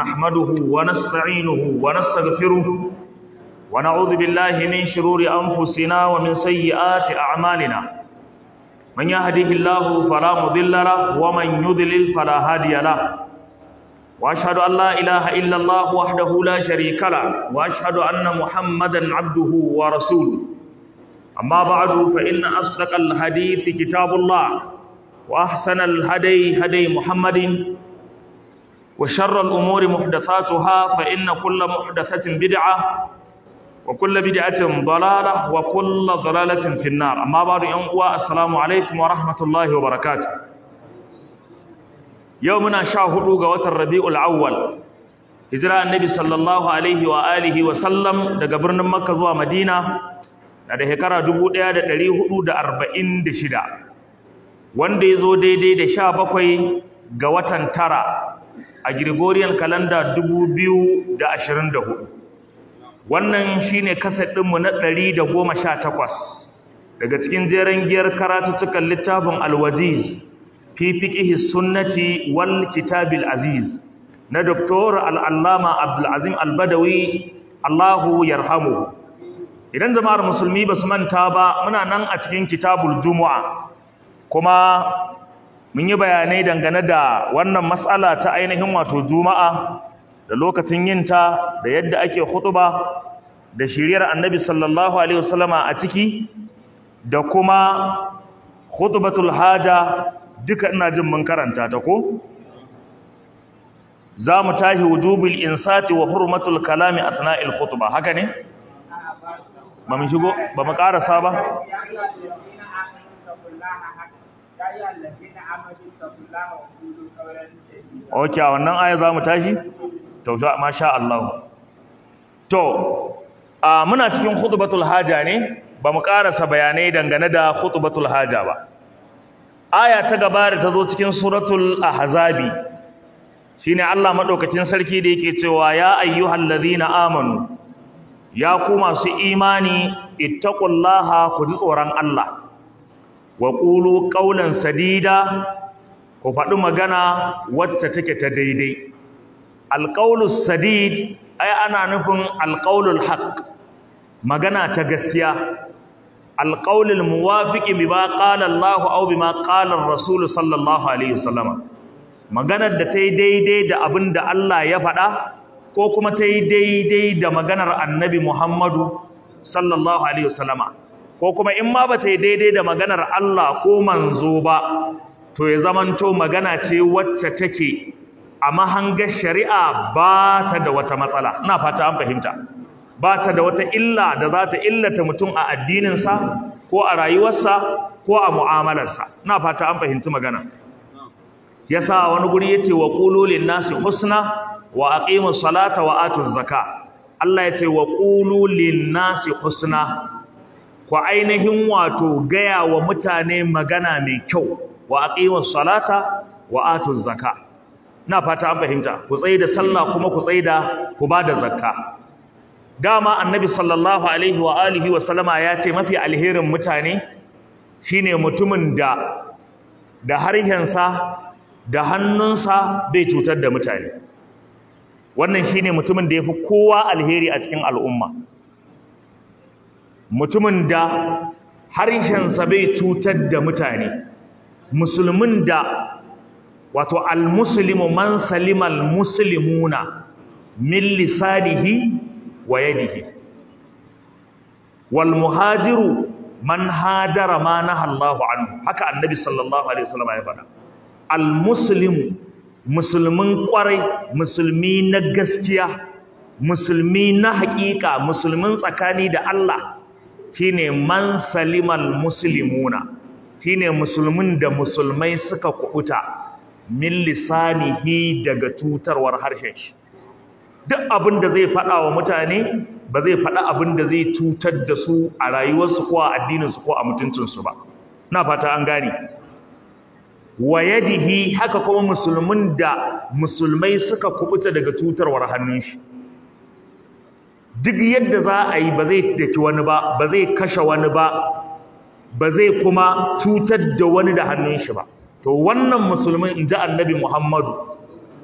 نحمده ونستعينه ونستغفره ونعوذ بالله من شرور أنفسنا ومن سيئات أعمالنا من يهده الله فلا مضل له ومن يضلل فلا هادي له وأشهد أن لا إله إلا الله وحده لا شريك له وأشهد أن محمدا عبده ورسوله أما بعد فإن أصدق الحديث كتاب الله وأحسن الهدي هدي محمد وشر الأمور محدثاتها فإن كل محدثة بدعة وكل بدعة ضلالة وكل ضلالة في النار أما بعد ينقوى السلام عليكم ورحمة الله وبركاته يومنا شاهدوا قوة الربيع الأول هجرة النبي صلى الله عليه وآله وسلم daga birnin Makka zuwa Madina na da shekara 1446 wanda ya zo daidai da 17 ga watan tara a Gregorian calendar 2024 wannan shine kaset ɗinmu na 118 daga cikin jeren giyar karatuttukan littafin alwaziz fi fiqhi sunnati wal kitabil aziz na Dr. al-allama Abdul al-Badawi Allahu yarhamuhu idan jama'ar musulmi basu manta ba muna nan a cikin kitabul jumu'a kuma mun yi bayanai dangane da wannan matsala ta ainihin wato juma'a da lokacin yinta da yadda ake hutuba da shiriyar annabi sallallahu alaihi wasallama a ciki da kuma hutubatul haja duka ina jin mun karanta ta ko za mu tashi wujubul insati wa hurmatul kalami athna'il khutba haka ne ba mu shigo ba mu karasa ba Ok, a wannan aya za mu tashi? Tausha, masha Allah. To, a muna cikin khutbatul haja ne, ba mu ƙarasa bayanai dangane da khutbatul haja ba. Aya ta gaba da ta zo cikin suratul ahzabi shine Allah madaukakin sarki da yake cewa ya ayyuhal ladhina amanu ya ku masu imani ittaqullaha ku ji tsoron Allah wa qulu qawlan sadida ku faɗi magana wacce take ta daidai alqawlus sadid ai ana nufin alqawlul haqq magana ta gaskiya alqawlul muwafiqi bima qala Allahu aw bima qala ar-rasul sallallahu alaihi wasallam maganar da ta yi daidai da abin da Allah ya faɗa ko kuma ta yi daidai da maganar annabi Muhammadu sallallahu alaihi wasallama ko kuma in ma ba ta yi daidai da maganar Allah ko manzo ba to ya zamanto magana ce wacce take a mahangar shari'a ba ta da wata matsala ina fata an fahimta ba ta da wata illa da za ta illata mutum a addininsa ko a rayuwarsa ko a mu'amalarsa ina fata an fahimci magana yasa wani guri yace wa qulu lin nasi husna wa aqimus salata wa atuz zaka Allah yace wa qulu lin nasi husna ku ainihin wato gaya wa mutane magana mai kyau wa aqimus salata wa atuz zaka ina fata an fahimta ku tsaye da sallah kuma ku tsaye da ku bada zakka dama annabi sallallahu alaihi wa alihi wa sallama ya ce mafi alherin mutane shine mutumin da da harshensa da hannunsa bai cutar da mutane wannan shine mutumin da yafi kowa alheri a cikin al'umma mutumin da harshensa bai cutar da mutane musulmin da wato almuslimu man salima almuslimuna min lisanihi wa yadihi wal muhajiru man hajara ma nahallahu anhu haka annabi sallallahu alaihi wasallam ya faɗa almuslimu musulmin kwarai musulmi na gaskiya musulmi na haƙiƙa musulmin tsakani da Allah shine man salimal muslimuna shine musulmin da musulmai suka kubuta min lisanihi daga tutarwar harshen shi duk abin da zai faɗa wa mutane ba zai faɗa abin da zai cutar da su a rayuwarsu ko a addininsu ko a mutuncinsu ba na fata an gane wa yadihi haka kuma musulmin da musulmai suka kubuta daga tutarwar hannun shi duk yadda za a yi ba zai daki wani ba ba zai kashe wani ba ba zai kuma cutar da wani da hannun shi ba to wannan musulmin in ji annabi muhammadu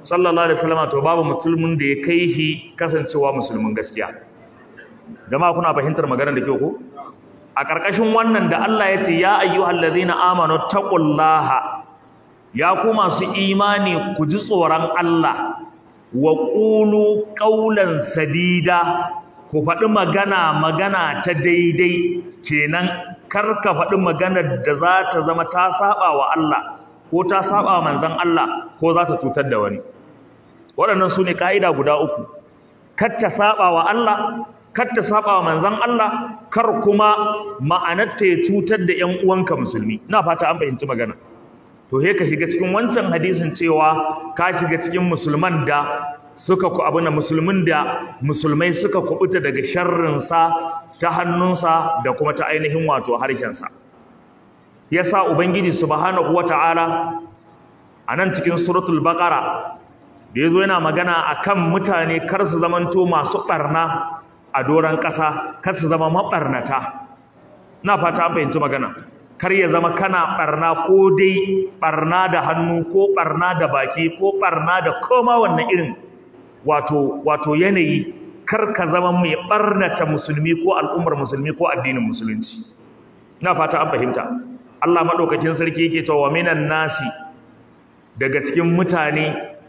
sallallahu alaihi wasallam to babu musulmin da ya kai shi kasancewa musulmin gaskiya jama'a kuna fahimtar maganar da kyau ko a ƙarƙashin wannan da Allah ya ce ya ayyuhal ladzina amanu taqullaha ya ku masu imani ku ji tsoron Allah wa qulu qawlan sadida ku faɗi magana magana ta daidai kenan kar ka faɗi maganar da za ta zama ta saba wa Allah ko ta saba wa manzon Allah ko za ta cutar da wani waɗannan su ne ƙa'ida guda uku kar ta saba wa Allah kar ta saba wa manzon Allah kar kuma ma'anarta ya cutar da ƴan uwanka musulmi ina fata an fahimci magana to he ka shiga cikin wancan hadisin cewa ka shiga cikin musulman da suka ku abuna musulmin da musulmai suka kubuta daga sharrinsa ta hannunsa da kuma ta ainihin wato harshensa yasa ubangiji subhanahu wataala a nan cikin suratul baqara da yazo yana magana akan mutane kar su zamanto masu barna a doran ƙasa kar su zama mabarnata ina fata an fahimci magana kar ya zama kana barna ko dai barna da hannu ko barna da baki ko barna da koma wannan irin wato wato yanayi kar ka zama mai barnata musulmi ko al'ummar musulmi ko addinin musulunci ina fata an fahimta Allah madaukakin sarki yake cewa minan nasi daga cikin mutane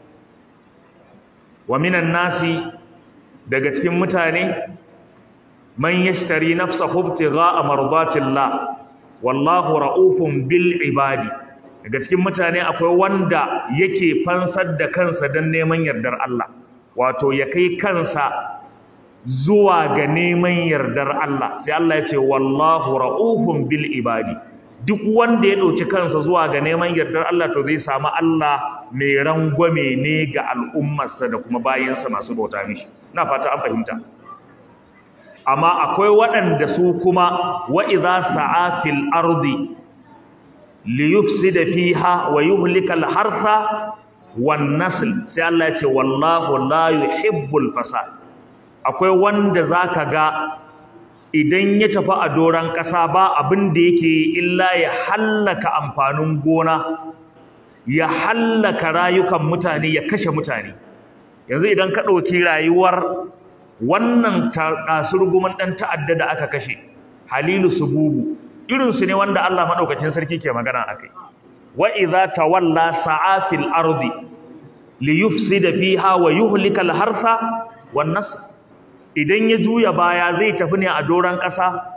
wa minan nasi daga cikin mutane man yashtari nafsahu ibtigha'a mardatillah wallahu ra'ufun bil ibadi daga cikin mutane akwai wanda yake fansar da kansa don neman yardar Allah wato ya kai kansa zuwa ga neman yardar Allah sai Allah ya ce wallahu ra'ufun bil ibadi duk wanda ya ɗauki kansa zuwa ga neman yardar Allah to zai samu Allah mai rangwame ne ga al'ummarsa da kuma bayansa masu bauta mishi ina fata an fahimta amma akwai waɗanda su kuma wa idza sa'a fil ardi li yufsida fiha wa yuhlika al hartha wan nasl sai Allah ya ce wallahu la yuhibbul fasad akwai wanda zaka ga idan ya tafi a doran ƙasa ba abin da yake illa ya hallaka amfanin gona ya hallaka rayukan mutane ya kashe mutane yanzu idan ka ɗauki rayuwar wannan kasurguman ɗan ta'adda da aka kashe halilu sububu irinsu ne wanda Allah maɗaukakin sarki ke magana a kai wa idza tawalla sa'a fil ardi li yufsida fiha wa yuhlika al hartha wan nasl idan ya juya baya zai tafi ne a doran ƙasa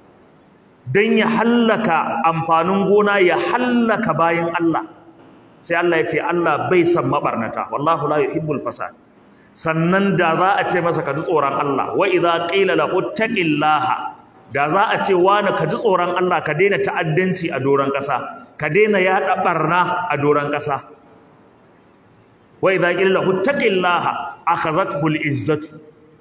dan ya hallaka amfanin gona ya hallaka bayin Allah sai Allah ya ce Allah bai san mabarnata wallahu la yuhibbul fasad sannan da za a ce masa ka ji tsoron Allah wa idza qila lahu taqillaha da za a ce wani ka ji tsoron Allah ka daina ta'addanci a doron ƙasa ka daina yaɗa barna a doron ƙasa wa idza qila lahu taqillaha akhazathu al-izzatu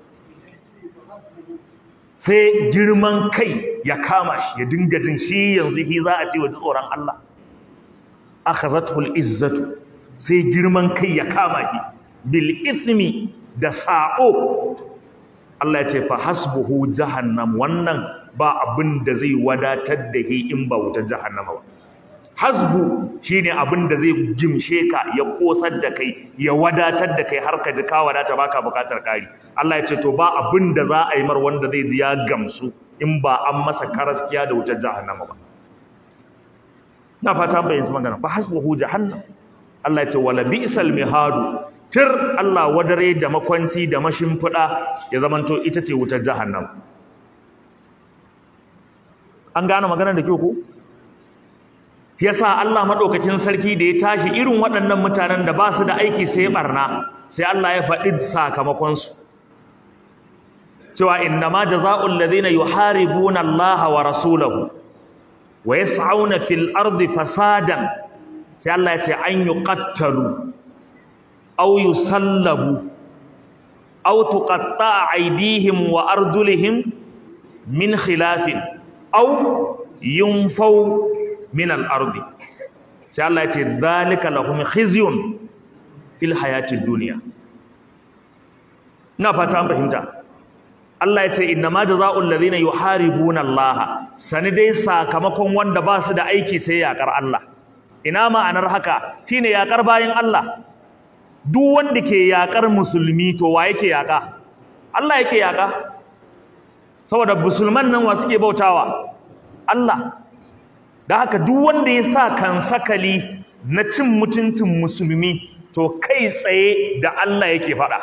sai girman kai ya kama shi ya dinga jin shi yanzu fi za a ce wa ji tsoron Allah akhazathu al-izzatu sai girman kai ya kama shi bil ismi da sa'o Allah ya ce fa hasbuhu jahannam wannan ba abin da zai wadatar da shi in ba wutar jahannama ba hasbu shine abin da zai gimshe ka ya kosar da kai ya wadatar da kai har ka ji ka wadata baka bukatar kari Allah ya ce to ba abin da za a yi mar wanda zai ji ya gamsu in ba an masa karaskiya da wutar jahannama ba na fata bayyana magana fa hasbuhu jahannam Allah ya ce wala bi'sal mihadu tir Allah wadare da makwanci da mashimfiɗa ya zamanto ita ce wutar jahannam an gane maganar da kyau ko yasa Allah madaukakin sarki da ya tashi irin waɗannan mutanen da ba su da aiki sai barna sai Allah ya faɗi sakamakon su cewa innama jazaa'ul ladina yuharibuna Allah wa rasulahu wa yas'auna fil ardi fasadan sai Allah ya ce an yuqattalu أو يسلبوا أو تقطع أيديهم وأرجلهم من خلاف أو ينفوا من الأرض sai Allah ya ce zalika lahum khizyun fil hayati dunya ina fata an fahimta Allah ya ce inna ma jazaa'ul ladina yuharibuna Allah sani dai sakamakon wanda ba su da aiki sai yakar Allah ina ma'anar haka shine yakar bayin Allah duk wanda ke yakar musulmi to wa yake yaka Allah yake yaka saboda musulman nan wa suke bautawa Allah da haka duk wanda ya sa kan sakali na cin mutuncin musulmi to kai tsaye da Allah yake faɗa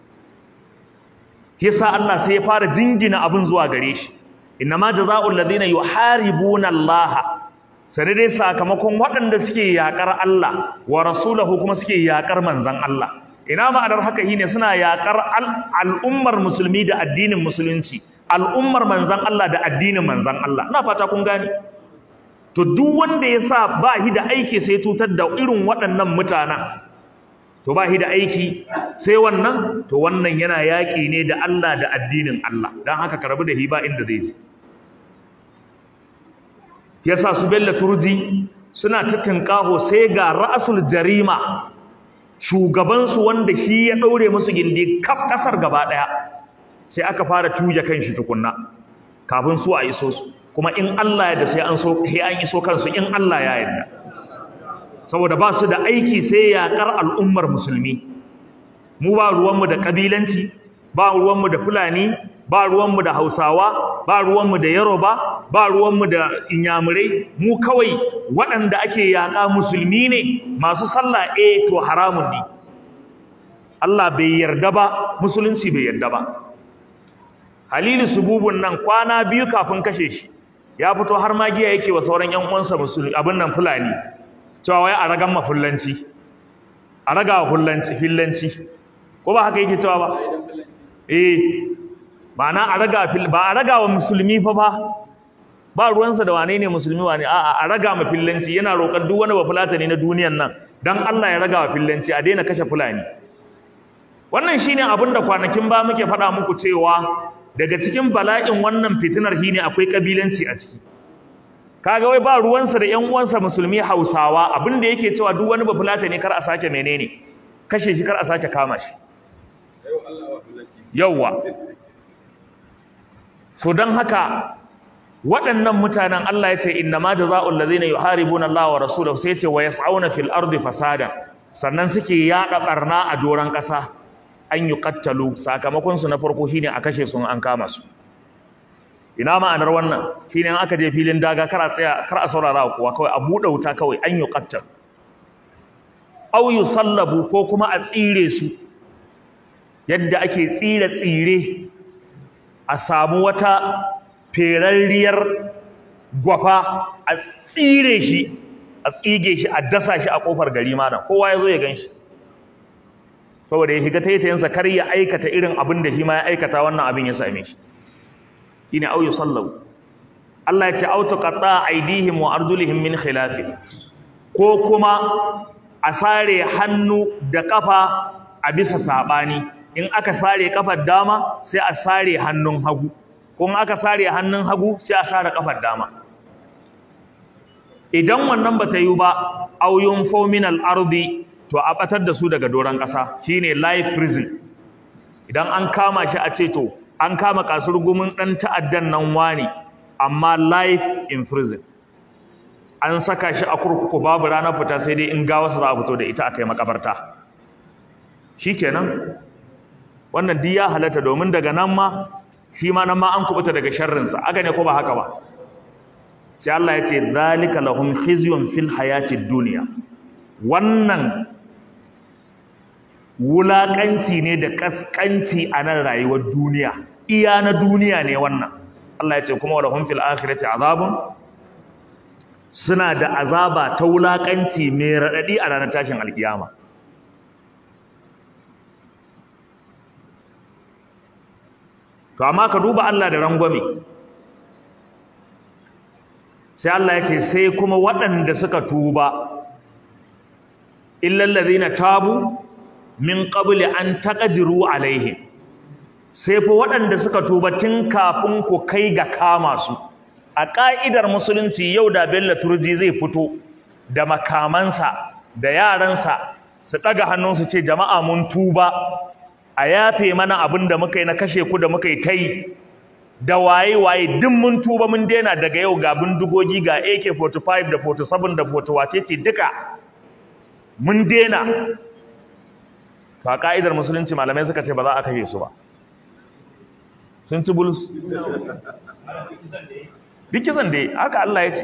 yasa Allah sai ya fara jingina abin zuwa gare shi innama jazaa'ul ladina yuharibuna Allah sai dai sakamakon waɗanda suke yakar Allah wa rasulahu kuma suke yakar manzon Allah ina ma'anar haka shine suna yakar al'ummar musulmi da addinin musulunci al'ummar manzon Allah da addinin manzon Allah ina fata kun gane to duk wanda ya sa ba shi da aiki sai cutar da irin waɗannan mutanen to ba shi da aiki sai wannan to wannan yana yaƙi ne da Allah da addinin Allah don haka ka rabu da hiba inda zai ji yasa su bella turji suna ta tinkaho sai ga ra'asul jarima shugabansu wanda shi ya ɗaure musu gindi kaf ƙasar gaba ɗaya sai aka fara tuje kan shi tukunna kafin su a iso su kuma in Allah ya da sai an so sai an iso kansu in Allah ya yarda saboda ba su da aiki sai yaƙar al'ummar musulmi mu ba ruwanmu da ƙabilanci ba ruwanmu da fulani ba ruwanmu da hausawa ba ruwanmu da yaroba ba ruwanmu da inyamurai mu kawai waɗanda ake yaƙa musulmi ne masu sallah eh to haramun ne Allah bai yarda ba musulunci bai yarda ba Halilu Sububun nan kwana biyu kafin kashe shi ya fito har magiya yake wa sauran ƴan uwansa musulmi abin nan fulani cewa wai a ragan mafullanci a raga wa fullanci fillanci ko ba haka yake cewa ba eh ma'ana a raga fil ba a raga wa musulmi fa ba ba ruwansa da wane ne musulmi wane a'a a raga ma fillanci yana roƙar duk wani bafulata ne na duniyan nan dan Allah ya raga wa fillanci a daina kashe fulani wannan shine abin da kwanakin ba muke faɗa muku cewa daga cikin bala'in wannan fitinar shine akwai kabilanci a ciki kaga wai ba ruwansa da ƴan uwansa musulmi Hausawa abin da yake cewa duk wani bafulata ne kar a sake menene kashe shi kar a sake kama shi yawwa so dan haka waɗannan mutanen Allah ya ce innama jazaa'ul ladzina yuharibuna Allah wa rasulahu sai ya ce wa yas'auna fil ardi fasadan sannan suke yaɗa barna a doran ƙasa an yuqattalu sakamakon su na farko shine a kashe su an kama su ina ma'anar wannan shine in aka je filin daga kar a tsaya kar a saurara kuwa kawai a buɗe wuta kawai an yuqattal aw yusallabu ko kuma a tsire su yadda ake tsire tsire a samu wata ferarriyar gwafa a tsire shi a tsige shi a dasa shi a kofar gari malam kowa ya zo ya ganshi saboda ya shiga taitayensa kar ya aikata irin abin da shi ma ya aikata wannan abin ya same shi shine au yusallu Allah ya ce au tuqatta aydihim wa arjulihim min khilaf ko kuma a sare hannu da kafa a bisa sabani in aka sare kafar dama sai a sare hannun hagu kun aka sare hannun hagu sai a sare kafar dama idan wannan bata yi ba auyun fominal ardi to a batar da su daga doron ƙasa shine life prison idan an kama shi a ce to an kama kasurgumin dan ta'addan nan wani amma life in prison an saka shi a kurkuku babu ranar fita sai dai in gawarsa za a fito da ita a kai makabarta shikenan wannan duk ya halatta domin daga nan ma shi ma nan ma an kubuta daga sharrinsa aka ne ko ba haka ba sai Allah ya ce zalika lahum khizyun fil hayatid dunya wannan wulakanci ne da kaskanci a nan rayuwar duniya iya na duniya ne wannan Allah ya ce kuma lahum fil akhirati azabun suna da azaba ta wulakanci mai radadi a ranar tashin alkiyama to amma ka duba Allah da rangwame sai Allah ya ce sai kuma waɗanda suka tuba illal ladhina tabu min qabli an taqdiru alaihim sai fa waɗanda suka tuba tun kafin ku kai ga kama su a ƙa'idar musulunci yau da Bello Turji zai fito da makamansa da yaransa su ɗaga hannunsu ce jama'a mun tuba a yafe mana abin da muka yi na kashe ku da muka yi ta yi da waye-waye duk mun tuba mun daina daga yau ga bindigogi ga AK-45 da 47 da 40 ce duka mun daina to a ka'idar musulunci malamai suka ce ba za a kashe su ba sun ci bulus duk kisan da haka Allah ya ce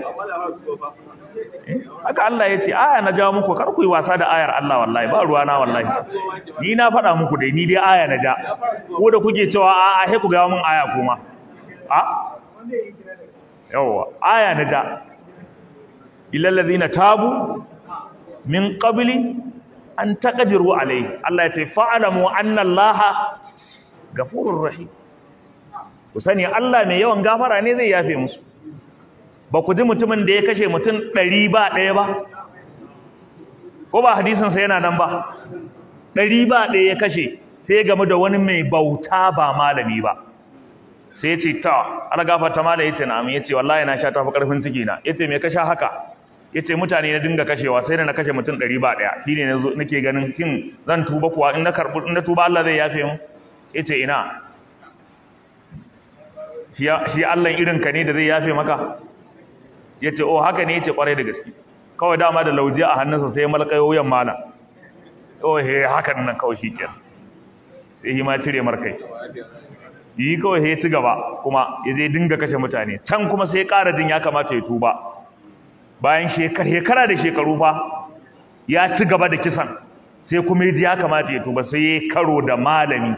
haka Allah ya ce aya na jawo muku kar ku yi wasa da ayar Allah wallahi ba ruwa na wallahi ni na faɗa muku dai ni dai aya na ja ko da kuke cewa a a he ku ga mun aya kuma a yawa aya na ja illal ladina tabu min qabli an taqdiru alayhi Allah ya ce fa'alamu anna Allah gafurur rahim ku sani Allah mai yawan gafara ne zai yafe musu ba ku ji mutumin da ya kashe mutum ɗari ba ɗaya ba ko ba hadisinsa yana nan ba ɗari ba ɗaya ya kashe sai ya gamu da wani mai bauta ba malami ba sai ya ce ta ana gafarta mala ya ce na ya ce wallahi na sha tafi ƙarfin ciki na ya ce me ka sha haka ya ce mutane na dinga kashewa sai da na kashe mutum ɗari ba ɗaya shi ne nake ganin shin zan tuba kuwa in na karɓi in na tuba Allah zai yafe mu ya ce ina shi Allah irinka ne da zai yafe maka ya ce o haka ne ya ce kwarai da gaske kawai dama da lauje a hannunsa sai malkayo wuyan malam o he hakan nan kawai shi ke sai yi ma cire markai yi kawai he ci gaba kuma ya zai dinga kashe mutane can kuma sai ƙara jin ya kamata ya tuba bayan shekara da shekaru fa ya ci gaba da kisan sai kuma ya ji ya kamata ya tuba sai ya karo da malami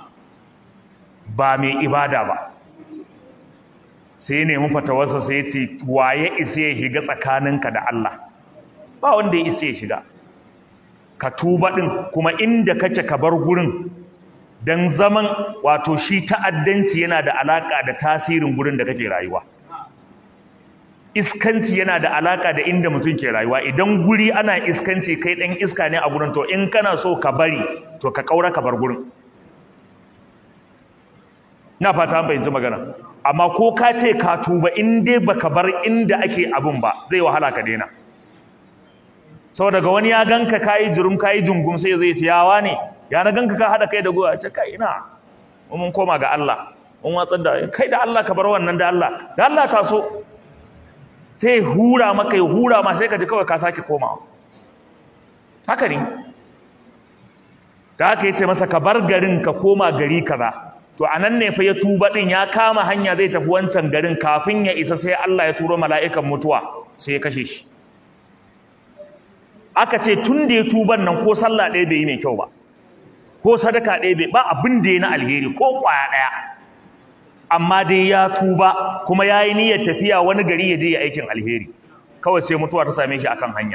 ba mai ibada ba sai ya nemi fatawarsa sai ya ce waye isa ya shiga tsakaninka da Allah ba wanda ya isa ya shiga ka tuba din kuma inda kake ka bar gurin dan zaman wato shi ta'addanci yana da alaka da tasirin gurin da kake rayuwa iskanci yana da alaka da inda mutum ke rayuwa idan guri ana iskanci kai dan iska ne a gurin to in kana so ka bari to ka kaura ka bar gurin na fata an fahimci magana amma ko ka ce ka tuba in dai baka bar inda ake abun ba zai wahala ka daina saboda ga wani ya ganka kayi jurum kayi jungum sai zai ce yawa ne ya na ganka ka hada kai da goya ce kai ina mun koma ga Allah mun watsar da kai da Allah ka bar wannan da Allah da Allah ka so sai hura maka ya hura ma sai ka ji kawai ka sake komawa haka ne da haka yace masa ka bar garin ka koma gari kaza to anan ne fa ya tuba din ya kama hanya zai tafi wancan garin kafin ya isa sai Allah ya turo mala'ikan mutuwa sai ya kashe shi aka ce tun da ya tuban nan ko sallah ɗaya bai yi mai kyau ba ko sadaka ɗaya bai ba abin da ya na alheri ko ƙwaya ɗaya amma dai ya tuba kuma ya yi niyyar tafiya wani gari ya je ya aikin alheri kawai sai mutuwa ta same shi akan hanya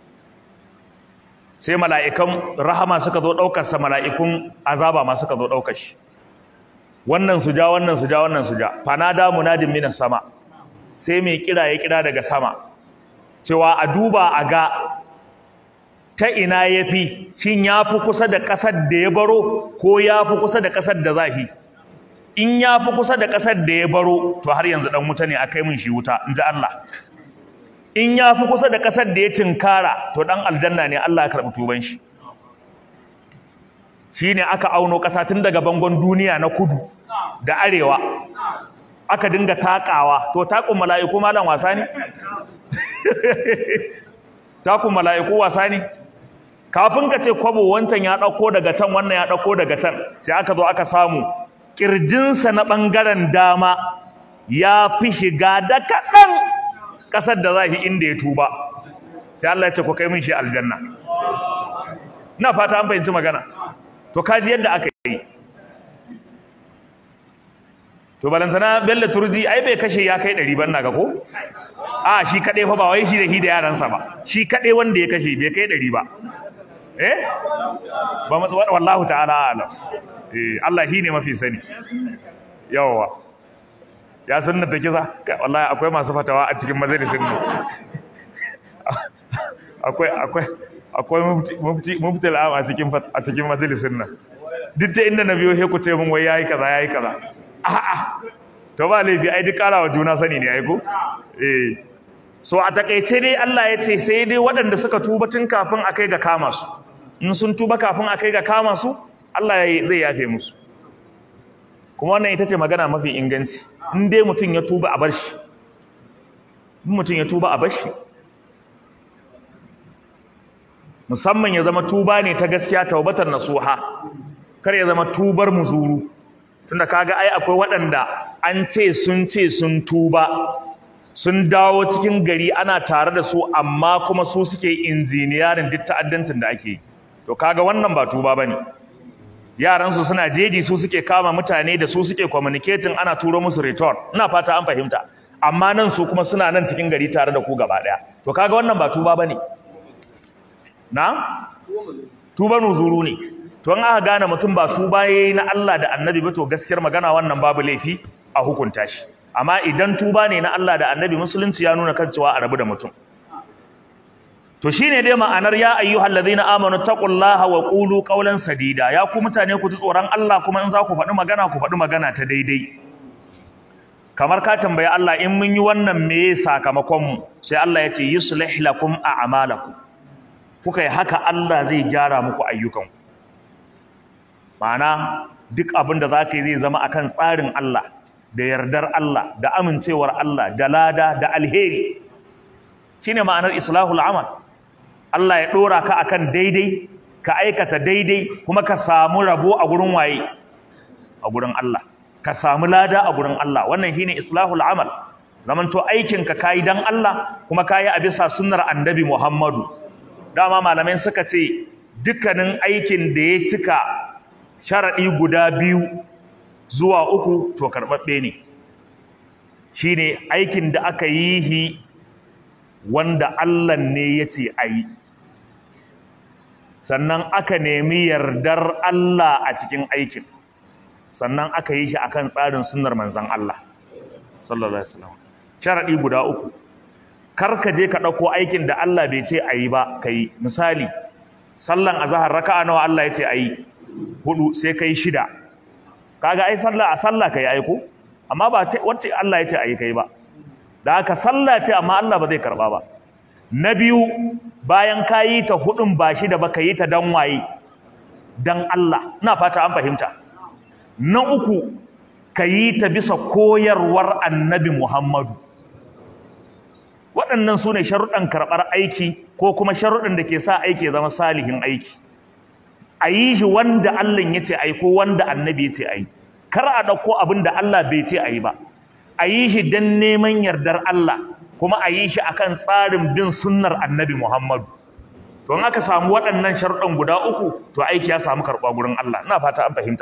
sai mala'ikan rahama suka zo ɗaukarsa mala'ikun azaba ma suka zo ɗaukar shi wannan su ja wannan su ja wannan su ja fanada munadin minas sama sai mai kira ya kira daga sama cewa a duba a ga ta ina yafi shin yafi kusa da ƙasar da ya baro ko yafi kusa da ƙasar da zafi in yafi kusa da ƙasar da ya baro to har yanzu dan wuta ne akai min shi wuta inji Allah in yafi kusa da ƙasar da ya tinkara to dan aljanna ne Allah ya karɓi tuban shi shine aka auno ƙasa tun daga bangon duniya na kudu da arewa aka dinga takawa to takun mala'iku malam wasa ne takun mala'iku wasa ne kafin ka ce kwabo wancan ya ɗauko daga can wannan ya ɗauko daga can sai aka zo aka samu ƙirjinsa na ɓangaren dama ya fi shiga da kaɗan ƙasar da za shi inda ya tuba sai Allah ya ce ku kai min shi aljanna ina fata an fahimci magana to kaji yadda aka yi to balantana bello turji ai bai kashe ya kai ɗari ban naga ko a shi kaɗai fa ba wai shi da shi da yaransa ba shi kaɗai wanda ya kashe bai kai ɗari ba eh ba wallahu ta'ala alam eh Allah shi ne mafi sani yawa ya sunna ta kisa wallahi akwai masu fatawa a cikin majalisin mu akwai akwai akwai mufti mufti al'am a cikin a cikin majalisin nan duk ta inda na biyo he ku ce mun wai yayi kaza yayi kaza a'a to ba laifi ai duk karawa juna sani ne ai ko eh so a takeice dai Allah ya ce sai dai waɗanda suka tuba tun kafin a kai ga kama su in sun tuba kafin a kai ga kama su Allah zai yafe musu kuma wannan ita ce magana mafi inganci in dai mutum ya tuba a bar shi in mutum ya tuba a bar shi musamman ya zama tuba ne ta gaskiya taubatar nasuha kar ya zama tubar muzuru tunda kaga ai akwai waɗanda an ce sun ce sun tuba sun dawo cikin gari ana tare da su amma kuma su suke injiniyarin duk ta'addancin da ake yi to kaga wannan ba tuba bane yaran su suna jeji su suke kama mutane da su suke communicating ana turo musu return ina fata an fahimta amma nan su kuma suna nan cikin gari tare da ku gaba daya to kaga wannan ba tuba bane na tuba nuzuru ne to an aka gane mutum ba tuba yayi na Allah da Annabi ba to gaskiyar magana wannan babu laifi a hukunta shi amma idan tuba ne na Allah da Annabi musulunci ya nuna kan cewa a rabu da mutum to shine dai ma'anar ya ayyuhal ladina amanu taqullaha wa qulu qawlan sadida ya ku mutane ku ji tsoron Allah kuma in za ku faɗi magana ku faɗi magana ta daidai kamar ka tambayi Allah in mun yi wannan me sakamakon mu sai Allah ya ce yuslih lakum a'malakum kuka yi haka Allah zai gyara muku ayyukanku ma'ana duk abin da za ka yi zai zama akan tsarin Allah da yardar Allah da amincewar Allah da lada da alheri shine ma'anar islahul amal Allah ya dora ka akan daidai ka aikata daidai kuma ka samu rabo a gurin waye a gurin Allah ka samu lada a gurin Allah wannan shine islahul amal zamanto aikin ka kai dan Allah kuma kai a bisa sunnar annabi Muhammadu dama malamai suka ce dukkanin aikin da ya cika sharaɗi guda biyu zuwa uku to karɓaɓɓe ne shi ne aikin da aka yi shi wanda Allah ne ya ce a yi sannan aka nemi yardar Allah a cikin aikin sannan aka yi shi akan tsarin sunnar manzan Allah sallallahu alaihi wasallam sharaɗi guda uku kar ka je ka ɗauko aikin da Allah bai ce a yi ba ka yi misali sallan azahar raka'a nawa Allah ya ce a yi hudu sai kai shida kaga ai sallah a sallah kai aiko amma ba wacce Allah ya ce ayi kai ba da haka sallah ce amma Allah ba zai karba ba na biyu bayan kayi ta hudun ba shida ba kayi ta dan waye dan Allah ina fata an fahimta na uku kayi ta bisa koyarwar annabi Muhammadu waɗannan su ne sharuɗan karɓar aiki ko kuma sharuɗan da ke sa aiki ya zama salihin aiki a yi shi wanda Allah ya ce a yi ko wanda annabi ya ce a yi kar a ɗauko abin da Allah bai ce a yi ba a yi shi don neman yardar Allah kuma a yi shi akan tsarin bin sunnar annabi Muhammadu to in aka samu waɗannan sharuɗan guda uku to aiki ya samu karɓa gurin Allah ina fata an fahimta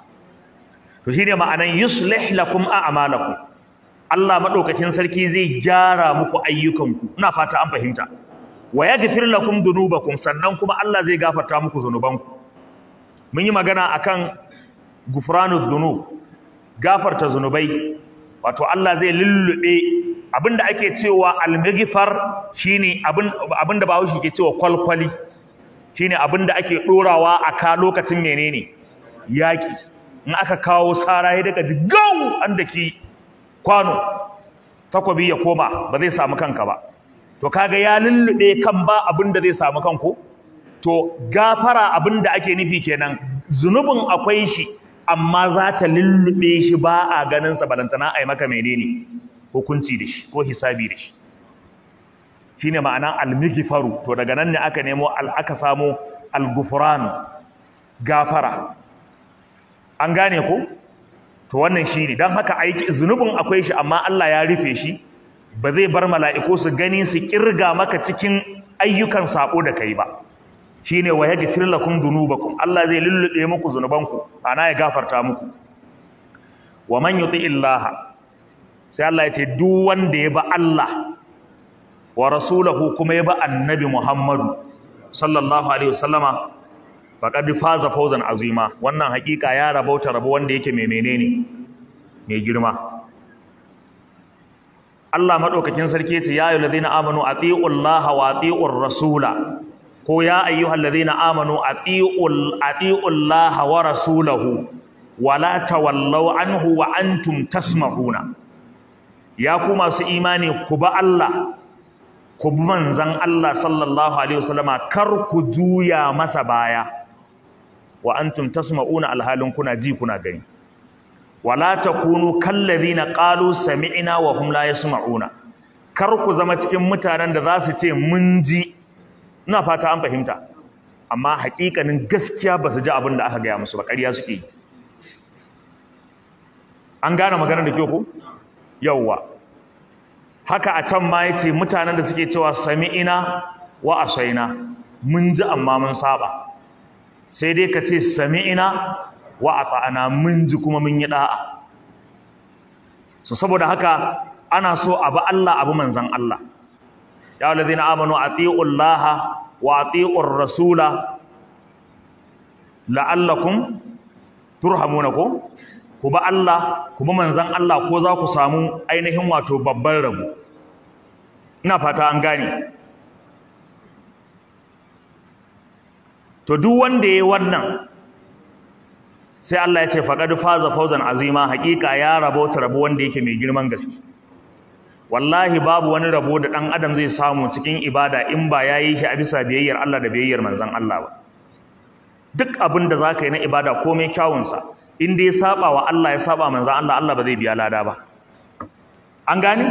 to shine ma'anan yuslih lakum a'malakum Allah madaukakin sarki zai gyara muku ayyukanku ina fata an fahimta wa yaghfir lakum dhunubakum sannan kuma Allah zai gafarta muku zunubanku mun yi magana akan gufranuz dhunub gafarta zunubai wato Allah zai lullube abinda ake cewa al-maghfar shine abin abinda Bahaushe ke cewa kwalkwali shine abinda ake dorawa a ka lokacin menene yaki in aka kawo sara ya daga gau an daki kwano takobi ya koma ba zai samu kanka ba to kaga ya lullube kan ba abin da zai samu kanku to gafara abin da ake nufi kenan zunubin akwai shi amma za ta lullube shi ba a ganin sa balantana ai maka menene hukunci da shi ko hisabi da shi shine ma'anan al-mighfaru to daga nan ne aka nemo al aka samu al-ghufran gafara an gane ko to wannan shine dan haka aiki zunubin akwai shi amma Allah ya rufe shi ba zai bar mala'iku su gani su kirga maka cikin ayyukan sako da kai ba shine wa yaghfir lakum dhunubakum Allah zai lullube muku zunubanku ana ya gafarta muku wa man yuti illaha sai Allah ya ce duk wanda ya ba Allah wa rasulahu kuma ya ba annabi Muhammadu sallallahu alaihi wasallama faqad faza fawzan azima wannan hakika ya rabauta rabo wanda yake mai menene mai girma Allah madaukakin sarki yace ya ayyuhallazina amanu atiullaha wa atiur rasula ko ya ayyuhallazina amanu atiul atiullaha wa rasulahu wala tawallaw anhu wa antum tasma'una ya ku masu imani ku ba Allah ku bi manzon Allah sallallahu alaihi wasallama kar ku juya masa baya wa antum tasma'una alhalin kuna ji kuna gani wala takunu kallazina qalu sami'na wa hum la yasma'una kar ku zama cikin mutanen da za su ce mun ji ina fata an fahimta amma haƙiƙanin gaskiya ba su ji abin da aka gaya musu ba ƙarya suke yi an gane maganar da ke ku yawwa haka a can ma ya ce mutanen da suke cewa sami'ina wa asaina mun ji amma mun saba sai dai ka ce sami'ina wa ata'ana mun ji kuma mun yi da'a so saboda haka ana so abu Allah abu manzan Allah ya walladhina amanu atiullaha wa atiur rasula la'allakum turhamuna ko ku ba Allah ku ba manzan Allah ko za ku samu ainihin wato babban rabo ina fata an gane to duk wanda yayi wannan sai Allah ya ce faqad faza fawzan azima haƙiƙa ya rabo ta rabo wanda yake mai girman gaske wallahi babu wani rabo da dan adam zai samu cikin ibada in ba yayi shi a bisa biyayyar Allah da biyayyar manzon Allah ba duk abin da zaka yi na ibada komai kyawun sa in dai saba wa Allah ya saba manzon Allah Allah ba zai biya lada ba an gane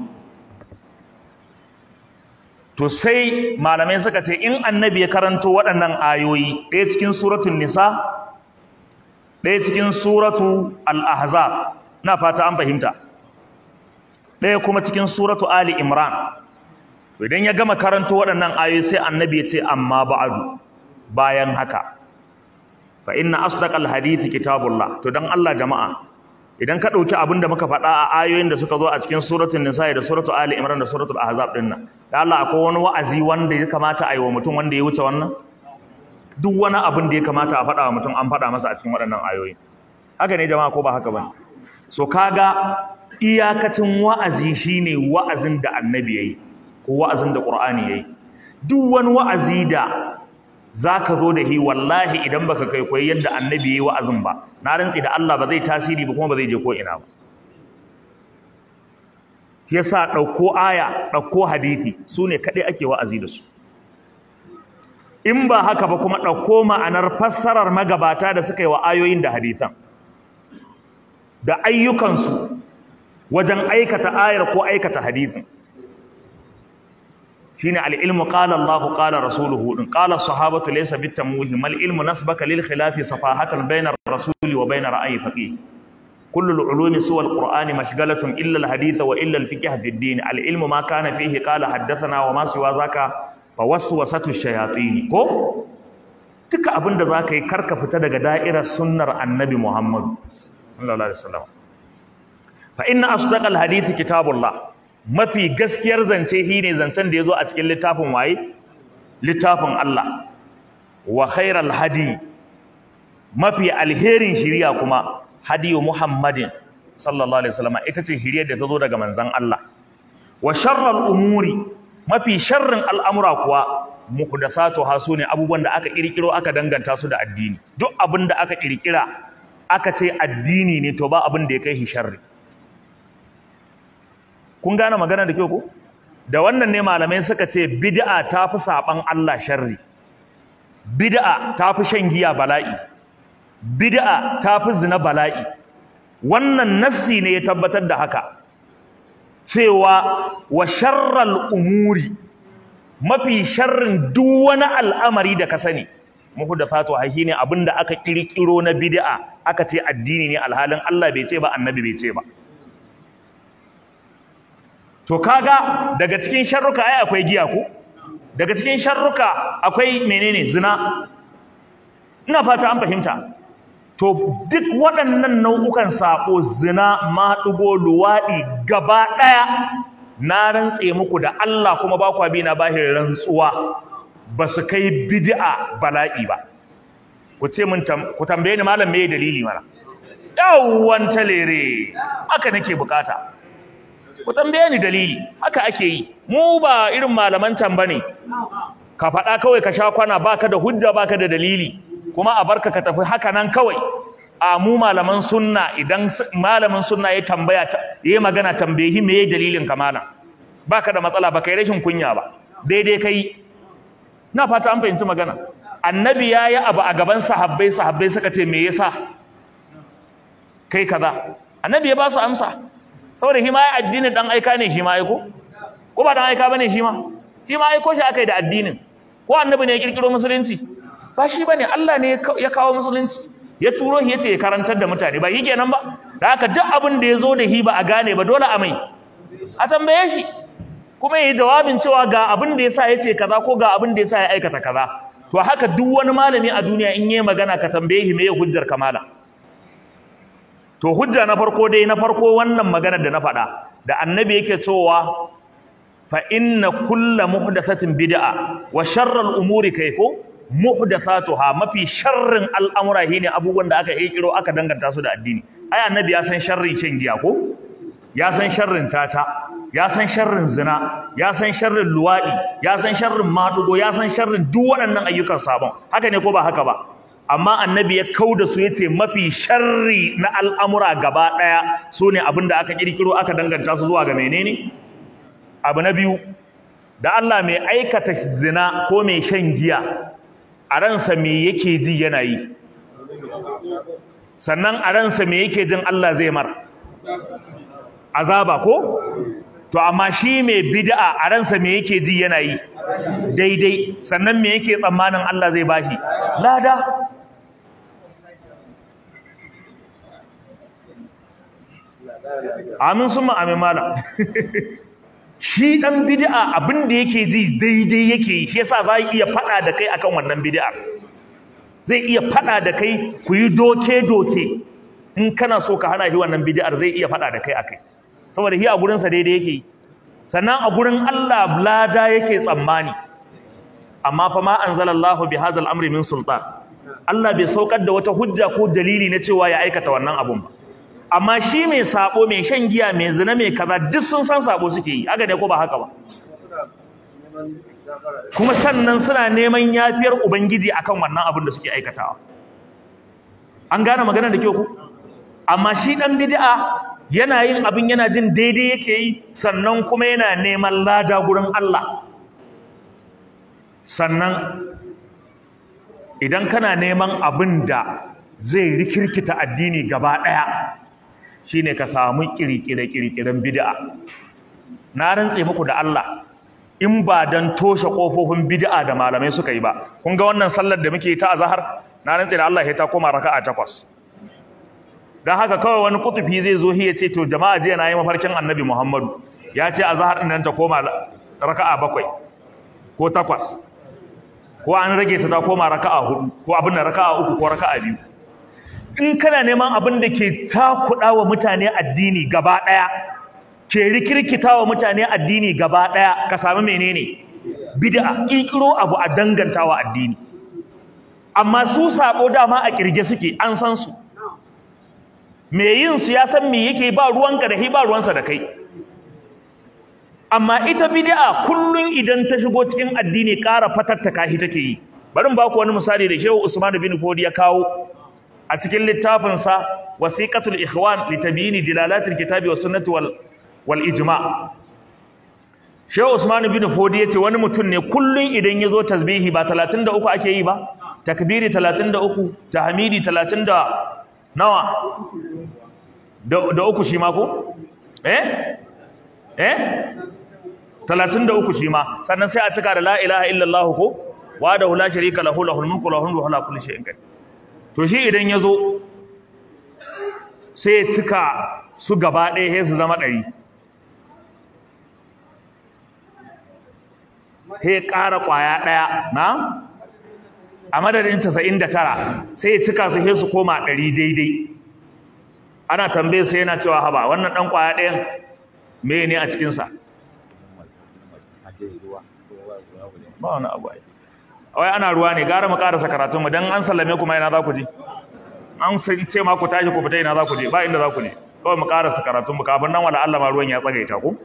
to sai malamai suka ce in annabi ya karanto waɗannan ayoyi ɗaya cikin suratul nisa ɗaya cikin suratu al-ahzab na fata an fahimta ɗaya kuma cikin suratu ali imran to idan ya gama karanto waɗannan ayoyi sai annabi ya ce amma ba'adu bayan haka fa inna asdaqal hadithi kitabullah to dan Allah jama'a idan ka ɗauki abin da muka faɗa a ayoyin da suka zo a cikin suratul nisa da suratu ali imran da suratul ahzab din nan da Allah akwai wani wa'azi wanda ya kamata a yi wa mutum wanda ya wuce wannan duk wani abin da ya kamata a faɗa wa mutum an faɗa masa a cikin waɗannan ayoyi haka ne jama'a ko ba haka bane so kaga iyakacin wa'azi shine wa'azin da annabi yayi ko wa'azin da qur'ani yayi duk wani wa'azi da zaka zo da shi wallahi idan baka kai koyi yadda annabi yayi wa'azin ba na rantsi da Allah ba zai tasiri ba kuma ba zai je ko ina ba yasa ɗauko aya ɗauko hadisi su ne kaɗai ake wa'azi da su in ba haka ba kuma ɗauko ma'anar fassarar magabata da suka yi wa ayoyin da hadisan da ayyukansu wajen aikata ayar ko aikata hadisin shine al-ilmu qala Allahu qala rasuluhu din qala sahabatu laysa bitamwihi mal ilmu nasbaka lil khilafi safahatan bayna ar-rasuli wa bayna ra'yi faqih كل العلوم سوى القرآن مشغلة إلا الحديث وإلا الفقه في الدين العلم ما كان فيه قال حدثنا وما سوى ذاك فوسوسة الشياطين كو duka abin da zaka yi karka fita daga da'irar sunnar annabi Muhammad sallallahu alaihi wasallam fa inna asdaqal hadith kitabullah mafi gaskiyar zance shine zancen da yazo a cikin littafin waye littafin Allah wa khairal hadi mafi alherin shiriya kuma hadiyu muhammadin sallallahu alaihi wasallam ita ce hiriyar da ta zo daga manzon Allah wa sharral umuri mafi sharrin al'amura kuwa muhdathatuha sune abubuwan da aka kirkiro aka danganta su da addini duk abin da aka kirkira aka ce addini ne to ba abin da ya kai shi sharri kun gane magana da kyau ko da wannan ne malamai suka ce bid'a ta fi saban Allah sharri bid'a ta fi shan giya bala'i bid'a ta fi zina bala'i wannan nassi ne ya tabbatar da haka cewa wa sharral umuri mafi sharrin duk wani al'amari da ka sani muhdathatu hahi ne abinda aka kirkiro na bid'a aka ce addini ne alhalin Allah bai ce ba annabi bai ce ba to kaga daga cikin sharruka ai akwai giya ko daga cikin sharruka akwai menene zina ina fata an fahimta to duk waɗannan nau'ukan saƙo zina maɗugo luwaɗi gaba ɗaya na rantse muku da Allah kuma ba kwa bi na bahir rantsuwa ba su kai bid'a bala'i ba ku ce mun ku tambaye ni malam meye dalili mana yawwan talere haka nake bukata ku tambaye ni dalili haka ake yi mu ba irin malaman can bane ka faɗa kawai ka sha kwana baka da hujja baka da dalili kuma a barka ka tafi haka nan kawai a mu malaman sunna idan malamin sunna ya tambaya yayi magana tambayi me yayi dalilin ka malam baka da matsala baka yi rashin kunya ba daidai kai na fata an fahimci magana annabi yayi abu a gaban sahabbai sahabbai suka ce me yasa kai kaza annabi ya ba su amsa saboda shi ma ya addinin dan aika ne shi ma aiko ko ba dan aika bane shi ma shi ma aiko shi akai da addinin ko annabi ne ya kirkiro musulunci ba shi bane Allah ne ya kawo musulunci ya turo shi yace ya karantar da mutane ba yi kenan ba da haka duk abin da ya zo da shi ba a gane ba dole a mai a tambaye shi kuma yi jawabin cewa ga abin da yasa yace kaza ko ga abin da yasa ya aikata kaza to haka duk wani malami a duniya in yi magana ka tambaye shi me hujjar kamala to hujja na farko dai na farko wannan magana da na faɗa da annabi yake cewa fa inna kulla muhdathatin bid'a wa sharral umuri kayko muhdathatuha mafi sharrin al'amura shine abubuwan da aka kiro aka danganta su da addini ai annabi ya san sharrin shan giya ko ya san sharrin tata ya san sharrin zina ya san sharrin luwadi ya san sharrin madugo ya san sharrin duk waɗannan ayyukan sabon haka ne ko ba haka ba amma annabi ya kauda su yace mafi sharri na al'amura gaba daya sune abin da aka kirkiro aka danganta su zuwa ga menene abu na biyu da Allah mai aikata zina ko mai shan giya a ransa me yake ji yana yi sannan a ransa me yake jin Allah zai mar azaba ko to amma shi mai bid'a a ransa me yake ji yana yi daidai sannan me yake tsammanin Allah zai bashi lada amin summa amin malam shi dan bid'a abin da yake ji daidai yake yi shi yasa za iya fada da kai akan wannan bid'a zai iya fada da kai ku yi doke doke in kana so ka hana shi wannan bid'ar zai iya fada da kai akai saboda shi a gurin sa daidai yake yi sannan a gurin Allah lada yake tsammani amma fa ma anzalallahu bi hadzal amri min sultan Allah bai saukar da wata hujja ko dalili na cewa ya aikata wannan abun ba amma shi mai sabo mai shan giya mai zina mai kaza duk sun san sabo suke yi aga ne ko ba haka ba kuma sannan suna neman yafiyar ubangiji akan wannan abin da suke aikatawa an gane magana da kyau ku amma shi dan bid'a yana yin abin yana jin daidai yake yi sannan kuma yana neman lada gurin Allah sannan idan kana neman abin da zai rikirkita addini gaba ɗaya shine ka samu kirkire-kirkiren bid'a na rantse muku da Allah in ba dan toshe kofofin bid'a da malamai suka yi ba kun ga wannan sallar da muke ta azhar na rantse da Allah ya ta koma raka'a takwas dan haka kawai wani kutufi zai zo ya ce to jama'a jiya na yi mafarkin annabi Muhammadu ya ce azhar din nan ta koma raka'a bakwai ko takwas ko an rage ta ta koma raka'a hudu ko abin da raka'a uku ko raka'a biyu in kana neman abin da ke takuɗa wa mutane addini gaba ɗaya ke rikirkita wa mutane addini gaba ɗaya ka sami menene bid'a ƙirƙiro abu a dangantawa addini amma su sabo dama a kirge suke an san su me yin su ya san me yake ba ruwanka da ba ruwansa da kai amma ita bid'a kullun idan ta shigo cikin addini ƙara fatattaka shi take yi bari in baku wani misali da Shehu Usman bin Fodi ya kawo a cikin littafin sa Wasiqatul Ikhwan li tabyini dilalatil kitabi was sunnati wal wal ijma' Shehu Usman bin Fodi yace wani mutum ne kullun idan yazo tasbihi ba 33 ake yi ba takbiri 33 tahmidi 30 da nawa da uku shi ma ko eh eh 33 shi ma sannan sai a cika da la ilaha illallah ko wa da la sharika lahu lahul mulku wa lahu ala kulli shay'in qadir to shi idan yazo sai ya cika su gaba ɗaya sai su zama ɗari sai ƙara ƙwaya ɗaya na a madadin 99 sai ya cika su sai su koma ɗari daidai ana tambaye sai yana cewa haba wannan ɗan ƙwaya ɗayan me ne a cikinsa ba wani abu ai wai ana ruwa ne gara mu karasa karatun mu dan an sallame kuma ina za ku je an ce ma ku tashi ku fita ina za ku je ba inda za ku je kawai mu karasa karatun mu kafin nan wala Allah ma ruwan ya tsagaita ku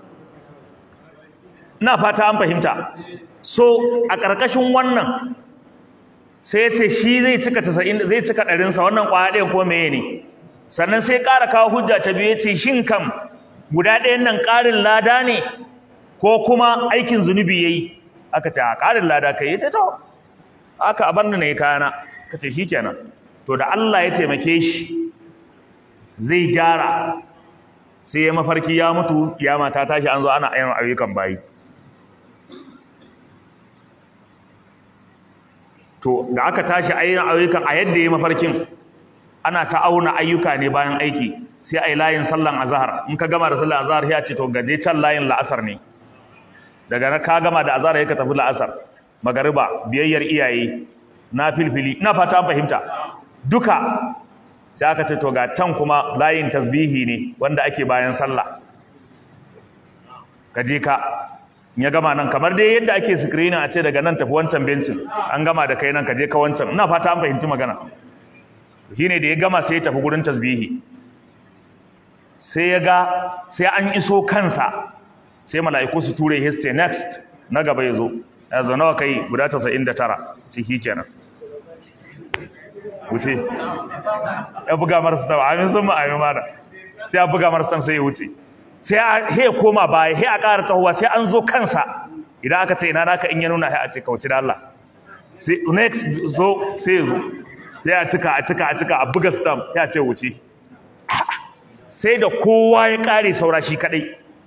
ina fata an fahimta so a karkashin wannan sai ya ce shi zai cika 90 zai cika ɗarin sa wannan kwaya ɗayan ko meye ne sannan sai ƙara kawo hujja ta biyu ya ce shin kam guda ɗayan nan ƙarin lada ne ko kuma aikin zunubi yayi aka ce a ƙarin lada kai yace to aka abar ni nayi kayana kace shikenan to da Allah ya taimake shi zai gyara sai ya mafarki ya mutu kiyama ta tashi an zo ana ayyukan ayyukan bayi to da aka tashi ayyukan a yadda ya mafarkin ana ta auna ayyuka ne bayan aiki sai a yi layin sallan azahar in ka gama da sallan azahar ya ce to gaje can layin la'asar ne daga na ka gama da azahar ya ka tafi la'asar magariba biyayyar iyaye na filfili na fata fahimta duka sai aka ce to ga can kuma layin tasbihi ne wanda ake bayan sallah ka je ka ya gama nan kamar dai yadda ake screening a ce daga nan tafi wancan bencin an gama da kai nan ka je ka wancan ina fata an fahimci magana shine da ya gama sai ya tafi gurin tasbihi sai ya ga sai an iso kansa sai mala'iku su ture his next na gaba ya zo ya zo nawa kai guda 99 ciki kenan wuce ya buga marasa tam amin sun ma amin mana sai ya buga marasa tam sai ya wuce sai a he koma baya he a ƙara tahowa sai an zo kansa idan aka ce ina naka in ya nuna he a ce kauci da Allah sai next zo sai ya zo sai a cika a cika a cika a buga stamp ya ce wuce sai da kowa ya ƙare saura shi kadai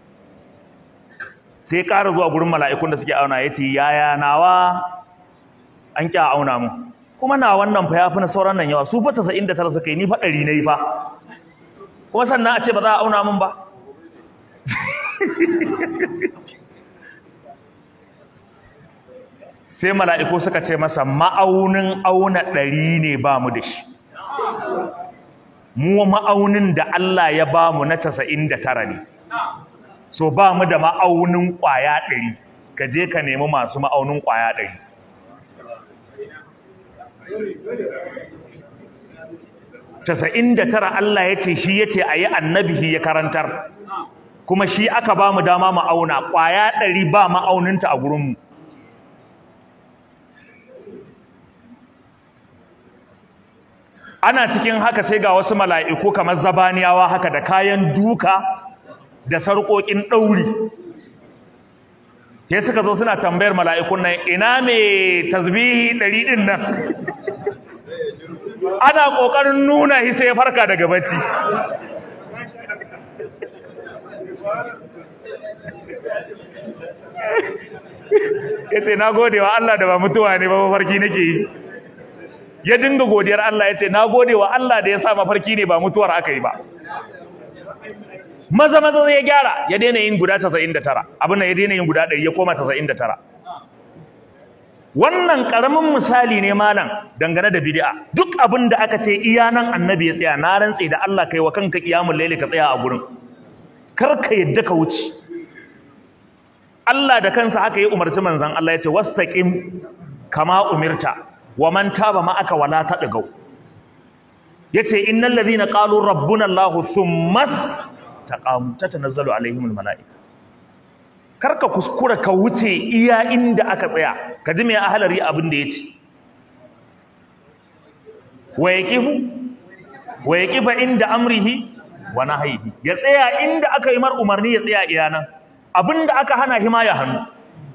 sai ya ƙara zuwa gurin mala'ikun da suke auna ya ce yaya nawa an kya auna mu kuma na wannan fa yafi na sauran nan yawa su fa 99 suka yi ni fa 100 nayi fa kuma sannan a ce ba za a auna mun ba sai mala'iku suka ce masa ma'aunin auna ɗari ne ba mu da shi mu ma'aunin da Allah ya ba mu na casa'in da tara ne so ba mu da ma'aunin ƙwaya ɗari ka je ka nemi masu ma'aunin ƙwaya ɗari casa'in da tara Allah ya ce shi ya ce a yi annabihi ya karantar kuma shi aka ba mu dama ma'auna ƙwaya ɗari ba ma'auninta a gurinmu ana cikin haka sai ga wasu mala'iku kamar zabaniyawa haka da kayan duka da sarƙoƙin ɗauri sai suka zo suna tambayar mala'ikun nan ina mai tasbihi ɗari ɗin nan ana ƙoƙarin nuna shi sai ya farka daga bacci ya ce na gode wa Allah da ba mutuwa ne ba mafarki nake yi ya dinga godiyar Allah ya ce na gode wa Allah da ya sa mafarki ne ba mutuwar aka yi ba maza maza ya gyara ya daina yin guda 99 abin da ya daina yin guda 100 ya koma 99 wannan karamin misali ne malam dangane da bid'a duk abin da aka ce iya nan annabi ya tsaya na rantse da Allah kai wa kanka kiyamul laili ka tsaya a gurin kar ka yadda ka wuce Allah da kansa haka ya umarci manzon Allah ya ce wastaqim kama umirta wa man taba ma'aka wala tadgau yace innal ladhina qalu rabbuna allah thumma taqamu tatanazzalu alaihimul malaika karka kuskura ka wuce iya inda aka tsaya ka ji me ahlari abin da yace wa yaqifu wa yaqifa inda amrihi wa nahyihi ya tsaya inda aka yi mar umarni ya tsaya iya nan abinda aka hana hima ya hannu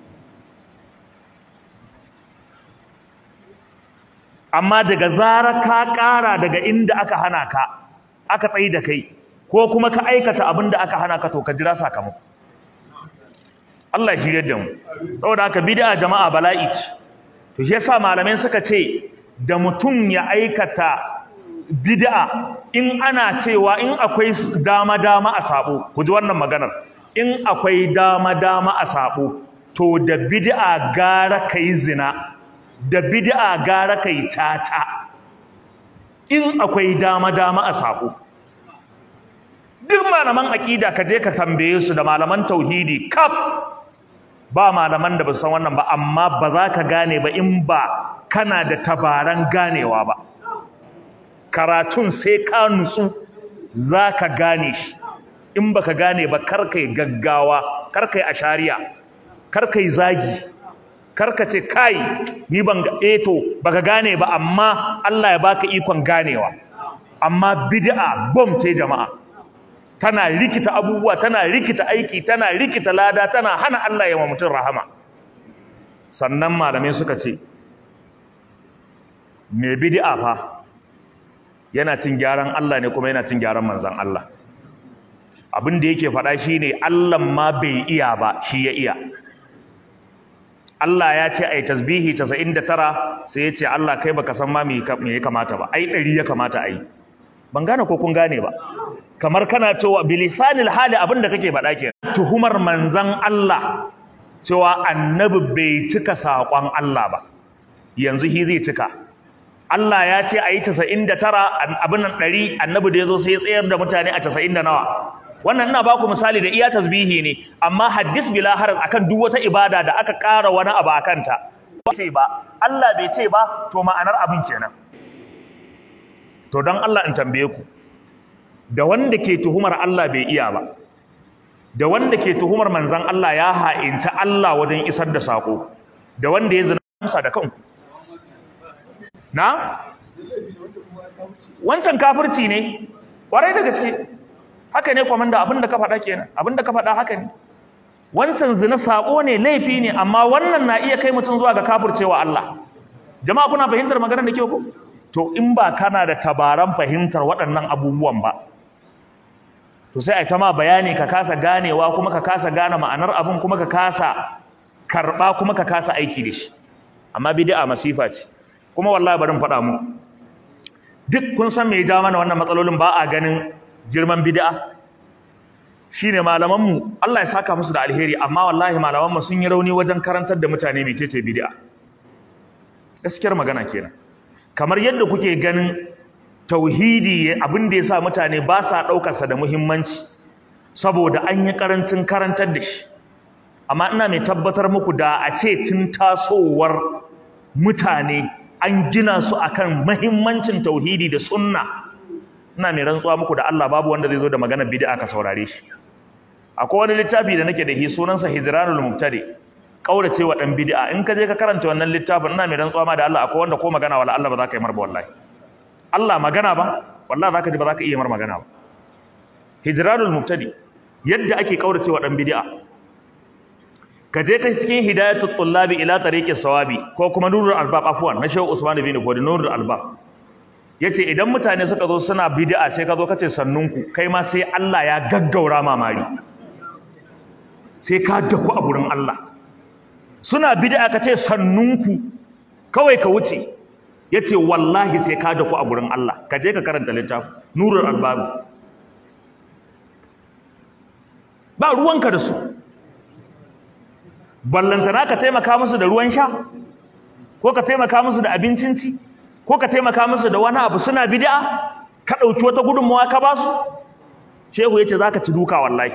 amma daga zarar ka ƙara daga inda aka hana ka aka tsayi da kai ko kuma ka aikata abin da aka hana ka to ka jira sakamako Allah ya shirye da mu saboda haka bid'a jama'a bala'i ce to shi yasa malamai suka ce da mutum ya aikata bid'a in ana cewa in akwai dama dama a sabo ku ji wannan maganar in akwai dama dama a sabo to da bid'a gara kai zina da bid'a gara kai tata in akwai dama-dama a sako duk malaman aqida ka je ka tambaye su da malaman tauhidi kaf ba malaman da ba san wannan ba amma ba za ka gane ba in ba kana da tabaran ganewa ba karatun sai ka nutsu za ka gane shi in baka gane ba kar kai gaggawa kar kai ashariya kar kai zagi karka ce kai ni ban ga eh to baka gane ba amma Allah ya baka ikon ganewa amma bid'a bom ce jama'a tana rikita abubuwa tana rikita aiki tana rikita lada tana hana Allah ya wa mutum rahama sannan malamai suka ce me bid'a fa yana cin gyaran Allah ne kuma yana cin gyaran manzon Allah abin da yake faɗa shine Allah ma bai iya ba shi ya iya Allah ya ce ai tasbihi 99 sai ya ce Allah kai baka san ma me ya kamata ba ai 100 ya kamata ai ban gane ko kun gane ba kamar kana cewa bilisanil hali abinda kake faɗa ke tuhumar manzan Allah cewa annabi bai cika saƙon Allah ba yanzu shi zai cika Allah ya ce a yi casa'in da tara abin nan ɗari annabi da ya zo sai ya tsayar da mutane a casa'in da nawa wannan ina baku misali da iya tasbihi ne amma haddis bila harar akan duk wata ibada da aka ƙara wani abu a kanta ce ba Allah bai ce ba to ma'anar abin kenan to don Allah in tambaye ku da wanda ke tuhumar Allah bai iya ba da wanda ke tuhumar manzan Allah ya ha'inta Allah wajen isar da sako da wanda ya zina amsa da kanku na wancan kafirci ne kwarai da gaske haka ne kwamanda abinda ka faɗa kenan abinda ka faɗa haka ne wancan zina sako ne laifi ne amma wannan na iya kai mutum zuwa ga kafircewa Allah jama'a kuna fahimtar maganar da ke ku to in ba kana da tabaran fahimtar waɗannan abubuwan ba to sai a ta ma bayani ka kasa ganewa kuma ka kasa gane ma'anar abin kuma ka kasa karɓa kuma ka kasa aiki da shi amma bid'a masifa ce kuma wallahi bari in faɗa mu duk kun san me ya ja mana wannan matsalolin ba a ganin girman bid'a shine malaman mu Allah ya saka musu da alheri amma wallahi malaman mu sun yi rauni wajen karantar da mutane mecece bid'a gaskiyar magana kenan kamar yadda kuke ganin tauhidi abin da ya sa mutane ba sa ɗaukarsa da muhimmanci saboda an yi ƙarancin karantar da shi amma ina mai tabbatar muku da a ce tun tasowar mutane an gina su akan muhimmancin tauhidi da sunna ina mai rantsuwa muku da Allah babu wanda zai zo da magana bid'a ka saurare shi akwai wani littafi da nake da shi sunansa hijranul mubtadi kaurace wa dan bid'a in ka je ka karanta wannan littafin ina mai rantsuwa ma da Allah akwai wanda ko magana wala Allah ba za ka yi marba wallahi Allah magana ba wallahi zaka ji ba zaka iya mar magana ba hijranul mubtadi yadda ake kaurace wa dan bid'a ka je kai cikin hidayatul tullabi ila tariqis sawabi ko kuma nurul albab afwan na shehu usman bin fodi nurul albab yace idan mutane suka zo suna bid'a sai ka zo kace sannunku kai ma sai Allah ya gaggaura mamari sai ka daku a gurin Allah suna bid'a kace sannunku kawai ka wuce yace wallahi sai ka daku a gurin Allah ka je ka karanta littafin nurul albab ba ruwanka da su ballantana ka taimaka musu da ruwan sha ko ka taimaka musu da abincin ci ko ka taimaka musu da wani abu suna bid'a ka ɗauki wata gudunmawa ka ba su shehu yace zaka ci duka wallahi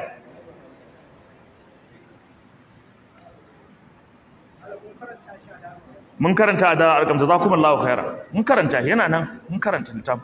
mun karanta da alkam jazakumullahu khaira mun karanta yana nan mun karanta littaf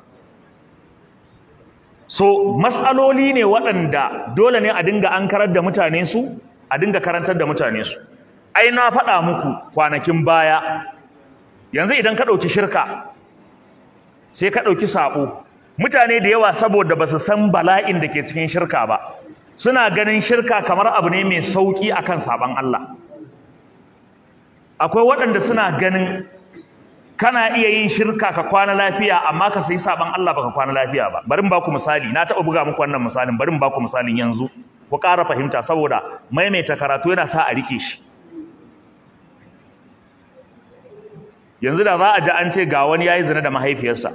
so mas'aloli ne waɗanda dole ne a dinga ankarar da mutane su a dinga karantar da mutane su ai na faɗa muku kwanakin baya yanzu idan ka ɗauki shirka sai ka ɗauki saɓo mutane da yawa saboda ba su san bala'in da ke cikin shirka ba suna ganin shirka kamar abu ne mai sauƙi akan saɓon Allah akwai waɗanda suna ganin kana iya yin shirka ka kwana lafiya amma ka sai saɓon Allah baka kwana lafiya ba bari in baku misali na taɓa buga muku wannan misalin bari in baku misalin yanzu ku ƙara fahimta saboda maimaita karatu yana sa a rike shi yanzu da za a ji an ce ga wani yayi zina da mahaifiyarsa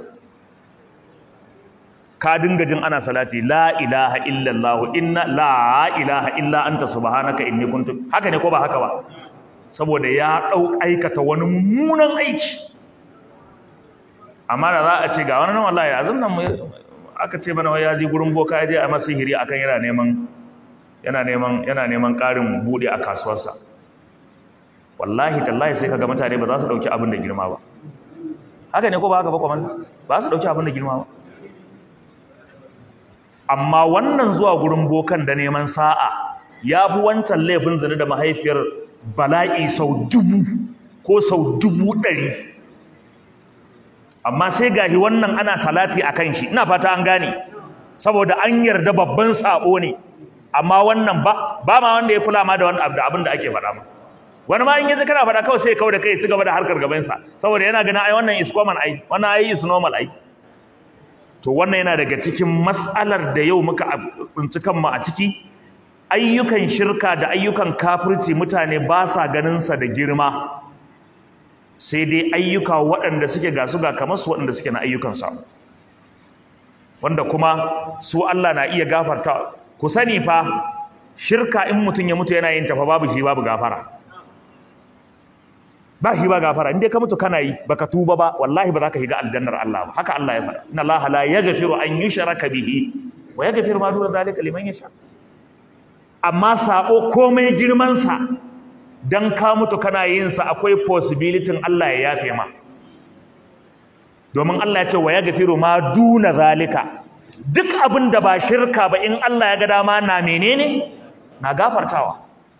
ka dinga jin ana salati la ilaha illallah inna la ilaha illa anta subhanaka inni kuntu haka ne ko ba haka ba saboda ya dau aikata wani mummunan aiki amma da za a ce ga wani nan wallahi azan nan aka ce mana wai ya je gurin boka ya je a masa sihiri akan yana neman yana neman yana neman ƙarin buɗe a kasuwarsa wallahi tallahi sai kaga mutane ba za su dauki abin da girma ba haka ne ko ba haka ba kuma ba su dauki abin da girma ba amma wannan zuwa gurin bokan da neman sa'a ya fi wancan laifin zina da mahaifiyar bala'i sau dubu ko sau dubu ɗari amma sai gahi wannan ana salati a kan shi ina fata an gane saboda an yarda babban sabo ne amma wannan ba ba ma wanda ya kula ma da wani abin da ake faɗa ma wani ma in yanzu kana faɗa kawai sai kawai da kai ci gaba da harkar gabansa saboda yana ganin ai wannan is common ai wannan ai is normal ai to wannan yana daga cikin mas'alar da yau muka tsinci kanmu a ciki ayyukan shirka da ayyukan kafirci mutane ba sa ganinsa da girma sai dai ayyuka waɗanda suke ga su ga kamar su waɗanda suke na ayyukansa wanda kuma su Allah na iya gafarta ku sani fa shirka in mutum ya mutu yana yin tafa babu shi babu gafara ba shi ba gafara in dai ka mutu kana yi baka tuba ba wallahi ba za ka shiga aljannar Allah ba haka Allah ya faɗa inna Allah la yaghfiru an yushraka bihi wa yaghfiru ma duna zalika liman yasha amma sabo komai girman sa dan ka mutu kana yin sa akwai possibility Allah ya yafe ma domin Allah ya ce wa yaghfiru ma duna zalika duk abin da ba shirka ba in Allah ya ga dama na menene na gafartawa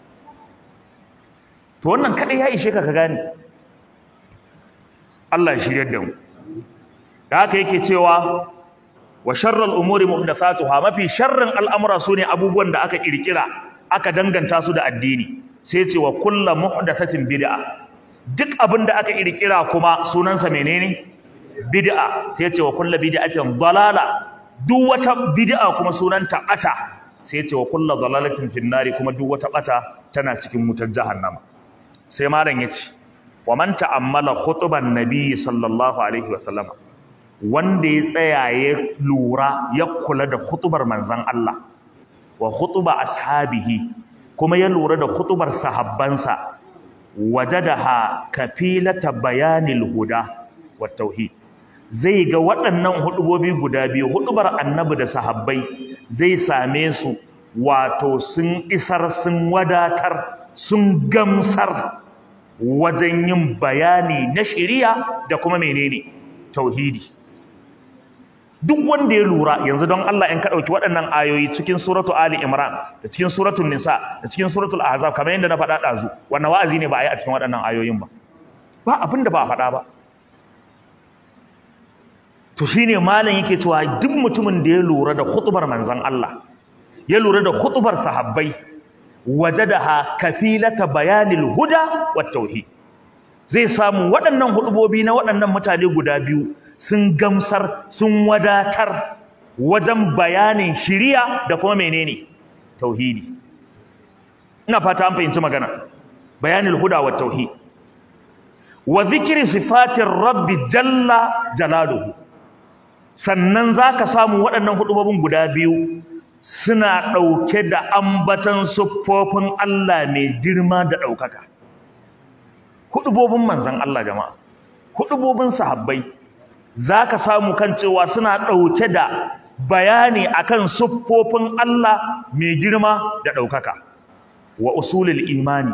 to wannan kadai ya ishe ka ka gane Allah ya shiryar da mu da haka yake cewa wa sharral umuri muhdathatuha mafi sharrin al'amura sune abubuwan da aka kirkira aka danganta su da addini sai ce wa kullu muhdathatin bid'a duk abin da aka kirkira kuma sunansa menene bid'a sai ce wa kullu bid'atin dalala duk wata bid'a kuma sunanta bata sai ce wa kullu dalalatin finnari kuma duk wata bata tana cikin wutar jahannama sai malam yace wa man ta'ammala khutuban nabiy sallallahu alaihi wasallam wanda ya tsaya ya lura ya kula da khutubar manzon Allah wa khutuba ashabihi kuma ya lura da khutubar sahabbansa wajadaha kafilata bayanil huda wa tauhid zai ga waɗannan hudubobi guda biyu hudubar annabi da sahabbai zai same su wato sun isar sun wadatar sun gamsar wajen yin bayani na shari'a da kuma menene tauhidi duk wanda ya lura yanzu don Allah in ka dauki waɗannan ayoyi cikin suratu Ali Imran da cikin suratul Nisa da cikin suratul Ahzab kamar yadda na faɗa ɗazu wannan wa'azi ne ba a yi a cikin waɗannan ayoyin ba ba abin da ba a faɗa ba to shine malam yake cewa duk mutumin da ya lura da khutbar manzon Allah ya lura da khutbar sahabbai wajadaha kafilata bayanil huda wat tauhid zai samu waɗannan hudubobi na waɗannan mutane guda biyu sun gamsar sun wadatar wajen bayanin shiriya da kuma menene tauhidi ina fata an fahimci magana bayanil huda wat tauhid wa zikri sifatir rabbi jalla jalaluhu sannan zaka samu waɗannan hudubobin guda biyu suna ɗauke da ambatan siffofin Allah mai girma da ɗaukaka. Hudubobin manzan Allah jama'a, hudubobin sahabbai, za ka samu kan cewa suna ɗauke da bayani akan siffofin Allah mai girma da ɗaukaka, wa usulul imani.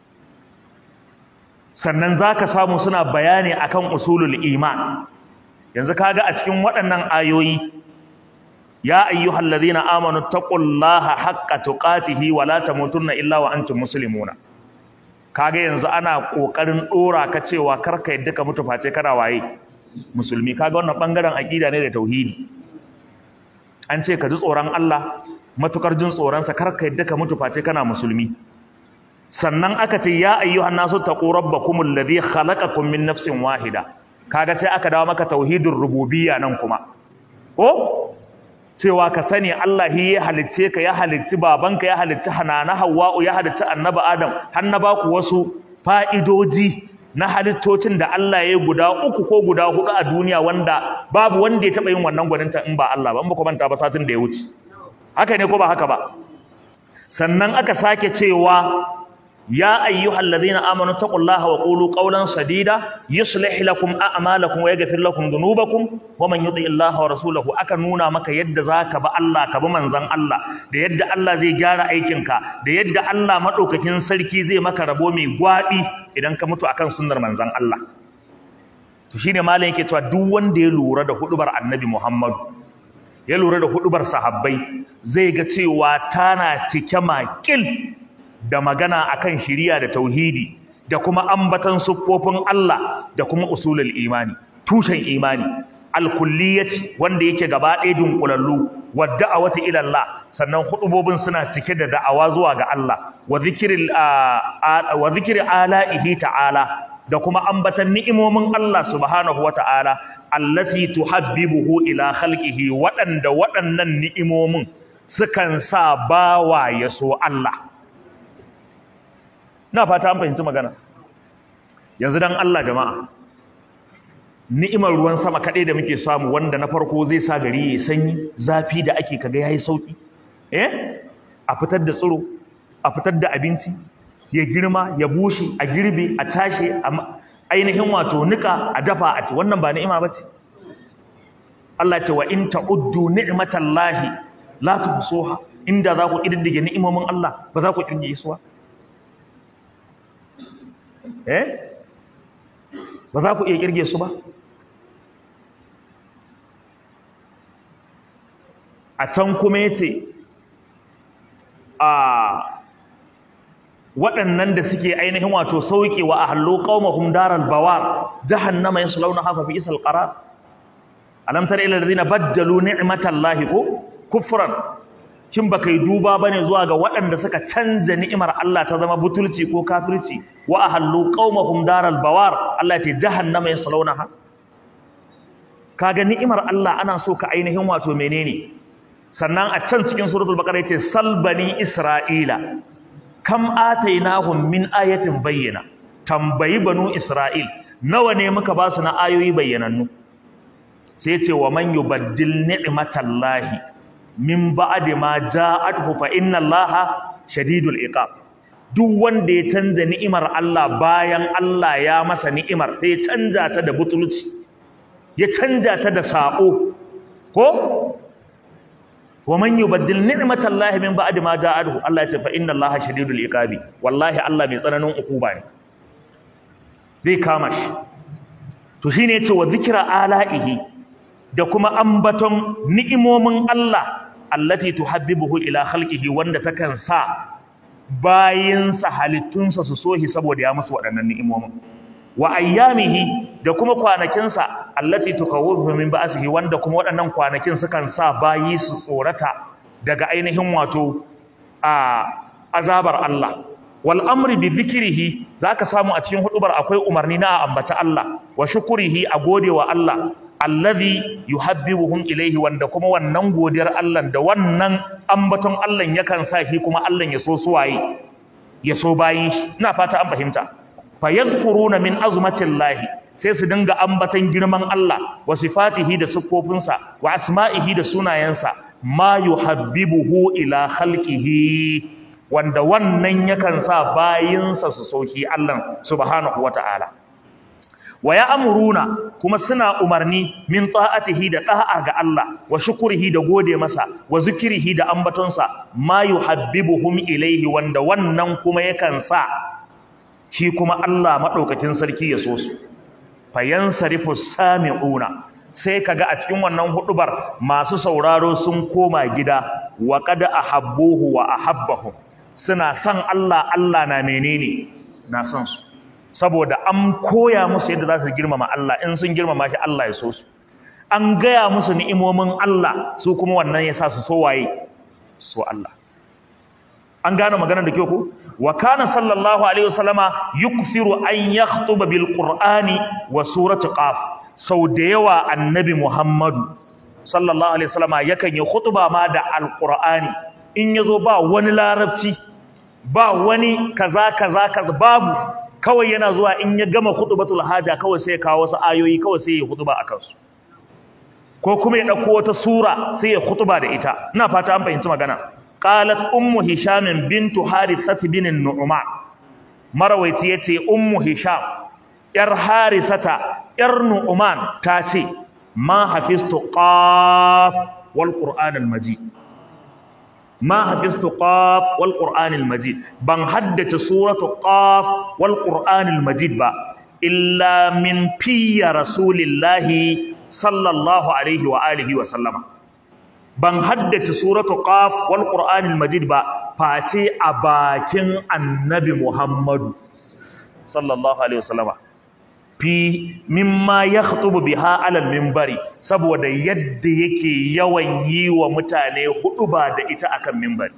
Sannan za ka samu suna bayani akan usulul iman. Yanzu kaga a cikin waɗannan ayoyi يا أيها الذين آمنوا اتقوا الله حق تقاته ولا تموتن إلا وأنتم مسلمون kage yanzu ana kokarin dora ka cewa karka yadda ka mutu face kana waye musulmi kage wannan bangaren aqida ne da tauhidi an ce ka ji tsoron Allah matukar jin tsoron sa karka yadda ka mutu face kana musulmi sannan aka ce ya ayyuhan nasu taqu rabbakumul ladhi khalaqakum min nafsin wahida kaga sai aka dawo maka tauhidur rububiyya nan kuma ko cewa ka sani Allah shi ya halicce ka ya halicci babanka ya halicci hanana Hawwa'u ya halicci Annabi Adam har na baku wasu fa'idoji na halittocin da Allah ya guda uku ko guda hudu a duniya wanda babu wanda ya taba yin wannan gwaninta in ba Allah ba in ba ku manta ba satin da ya wuce haka ne ko ba haka ba sannan aka sake cewa يا أيها الذين آمنوا اتقوا الله وقولوا قولا سديدا يصلح لكم أعمالكم ويغفر لكم ذنوبكم ومن يطع الله ورسوله aka nuna maka yadda zaka ba Allah ka bi manzon Allah da yadda Allah zai gyara aikinka da yadda Allah madaukakin sarki zai maka rabo mai gwadi idan ka mutu akan sunnar manzon Allah to shine malam yake cewa duk wanda ya lura da hudubar Annabi Muhammad ya lura da hudubar sahabbai zai ga cewa tana cike makil da magana akan shiriya da tauhidi da kuma ambatan siffofin Allah da kuma usulul imani tushen imani alkulliyati wanda yake gaba ɗaya dunkulallu wa da'awati ila Allah sannan hudubobin suna cike da da'awa zuwa ga Allah wa zikril wa zikri ala'ihi ta'ala da kuma ambatan ni'imomin Allah subhanahu wata'ala allati tuhabbibuhu ila khalqihi waɗanda waɗannan ni'imomin sukan sa bawa ya so Allah na fata an fahimci magana yanzu dan Allah jama'a ni'imar ruwan sama kaɗai da muke samu wanda na farko zai sa gari ya sanyi zafi da ake kaga yayi sauki eh a fitar da tsiro a fitar da abinci ya girma ya bushe a girbe a tashe a ainihin wato nika a dafa a ci wannan ba ni'ima bace Allah ce wa in ta'uddu ni'matallahi la tuhsuha inda za ku kididdige ni'imomin Allah ba za ku kididdige su ba eh ba za ku iya kirge su ba a can kuma yace a waɗannan da suke ainihin wato sauke wa ahallu qaumahum daral bawar jahannama yaslawnaha fa bi'sal qarar alam tara ila alladhina baddalu ni'matallahi ko kufran kin baka yi duba bane zuwa ga waɗanda suka canja ni'imar Allah ta zama butulci ko kafirci wa ahallu qaumahum daral bawar Allah ya ce jahannama yaslawnaha kaga ni'imar Allah ana so ka ainihin wato menene sannan a can cikin suratul baqara yace salbani isra'ila kam atainahum min ayatin bayyana tambayi banu isra'il nawa ne muka ba su na ayoyi bayyanannu sai ce wa man yubaddil ni'matallahi min ba'di ma ja'atuhu fa inna allaha shadidul iqab duk wanda ya canza ni'imar Allah bayan Allah ya masa ni'imar sai ya canja ta da butulci ya canja ta da sako ko wa man yubaddil ni'matallahi min ba'di ma ja'atuhu Allah ya ce fa inna allaha shadidul iqabi wallahi Allah mai tsananin ukuba ne zai kama shi to shine yace wa zikra ala'ihi da kuma ambaton ni'imomin Allah allati tuhabbibuhu ila khalqihi wanda takan sa bayinsa halittunsa su sohi saboda ya musu waɗannan ni'imomin wa ayyamihi da kuma kwanakinsa allati tukawwifu min ba'sihi wanda kuma waɗannan kwanakin sukan sa bayi su tsorata daga ainihin wato a azabar Allah wal amri bi dhikrihi zaka samu a cikin hudubar akwai umarni na ambata Allah wa shukrihi a godewa Allah allazi yuhabbibuhum ilayhi wanda kuma wannan godiyar Allah da wannan ambaton Allah yakan sa shi kuma Allah ya so suwaye ya so bayin shi ina fata an fahimta fayadhkuruna min azmatillahi sai su dinga ambatan girman Allah wa sifatihi da siffofinsa wa asma'ihi da sunayensa ma yuhabbibuhu ila khalqihi wanda wannan yakan sa bayinsa su sauki Allah subhanahu wata'ala wa ya'muruna kuma suna umarni min ta'atihi da da'a ga Allah wa shukrihi da gode masa wa zikrihi da ambatonsa ma yuhabbibuhum ilaihi wanda wannan kuma yakan sa shi kuma Allah madaukakin sarki ya so su fayansarifu sami'una sai kaga a cikin wannan hudubar masu sauraro sun koma gida wa qad ahabbuhu wa ahabbahum suna son Allah Allah na menene na son su saboda an koya musu yadda za su girmama Allah in sun girmama shi Allah ya so su an gaya musu ni'imomin Allah su kuma wannan ya sa su so waye so Allah an gane maganar da kyau ko wa kana sallallahu alaihi wasallama yukthiru an yakhutuba bil qur'ani wa surati qaf sau da yawa annabi muhammadu sallallahu alaihi wasallama yakan yi khutba ma da alqur'ani in yazo ba wani larabci ba wani kaza kaza kaza babu kawai yana zuwa in ya gama khutbatul haja kawai sai ya kawo wasu ayoyi kawai sai ya khutba akan su ko kuma ya dauko wata sura sai ya khutba da ita ina fata an fahimci magana qalat ummu hisham bintu harithah bin nu'man marawaiti yace ummu hisham yar harisata yar nu'man ta ce ma hafiztu qaf wal qur'an al majid ma hafiztu qaf wal qur'an al majid ban haddace suratu qaf wal qur'an al majid ba illa min fiya rasulillahi sallallahu alaihi wa alihi wa sallama ban haddace suratu qaf wal qur'anil majid ba face a bakin annabi muhammadu sallallahu alaihi wasallama fi mimma yakhutubu biha alal minbari saboda yadda yake yawan yi wa mutane hudu ba da ita akan minbari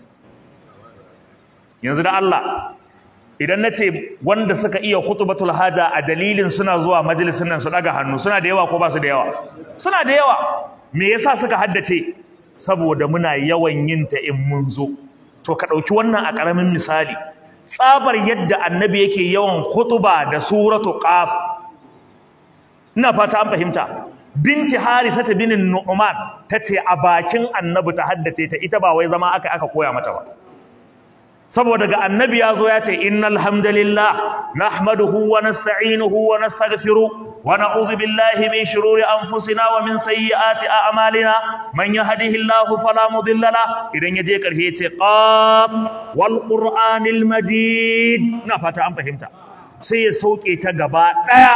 yanzu da Allah idan nace wanda suka iya khutbatul haja a dalilin suna zuwa majalisin nan su daga hannu suna da yawa ko ba su da yawa suna da yawa me yasa suka haddace saboda muna yawan yin ta in mun zo to ka ɗauki wannan a ƙaramin misali tsabar yadda annabi yake yawan khutuba da suratu qaf ina fata an fahimta binti harisata binin nu'man tace a bakin annabi ta haddace ta ita ba wai zama aka aka koya mata ba saboda ga annabi ya zo ya ce innal hamdalillah nahmaduhu wa nasta'inuhu wa nastaghfiruh wa na'udhu billahi min shururi anfusina wa min sayyiati a'malina man yahdihillahu fala mudilla la idan yaje karfe yace qaf wal qur'anil majid ina fata an fahimta sai ya sauke ta gaba daya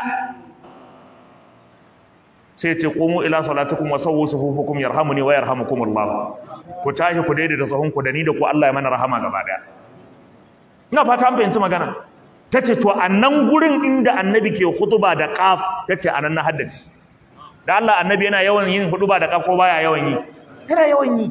sai ce qumu ila salatikum wa sawwu sufufukum yarhamuni wa yarhamukumullah ku tashi ku daidaita sahunku da ni da ku Allah ya mana rahama gaba daya ina fata an fahimci magana tace to a nan gurin inda annabi ke hutuba da qaf tace anan na haddace da Allah annabi yana yawan yin hutuba da qaf ko baya yawan yi yana yawan yi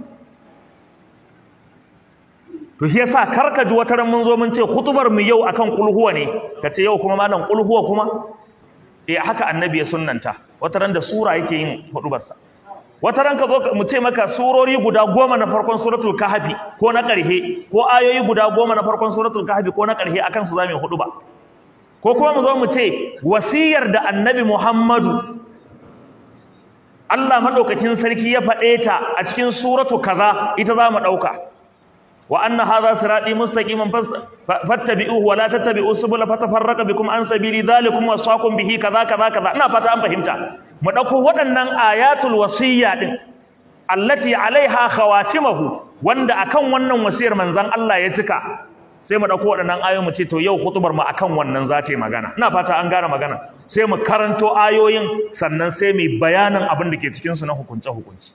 to shi yasa karka ji wata ran mun zo mun ce hutubar mu yau akan kulhuwa ne kace yau kuma malam kulhuwa kuma eh haka annabi ya sunnanta wata ran da sura yake yin hutubarsa wata ranka zo mu ce maka surori guda goma na farkon suratul kahfi ko na ƙarhe ko ayoyi guda goma na farkon suratul kahfi ko na ƙarhe akan su zamu hudu ba ko kuma mu zo mu ce wasiyar da annabi Muhammadu Allah madaukakin sarki ya faɗe ta a cikin suratu kaza ita za mu ɗauka wa anna hadha sirati mustaqiman fattabi'uhu wa la tattabi'u subula fatafarraqa bikum an sabili dhalikum wasaqum bihi kaza kaza kaza ina fata an fahimta mu ɗauko waɗannan ayatul wasiyya ɗin allati alaiha khawatimahu wanda akan wannan wasiyar manzon Allah ya cika sai mu ɗauko waɗannan ayoyi mu ce to yau hutubar mu akan wannan za ta yi magana ina fata an gane magana sai mu karanto ayoyin sannan sai mu bayanin abin da ke cikin su na hukunce hukunci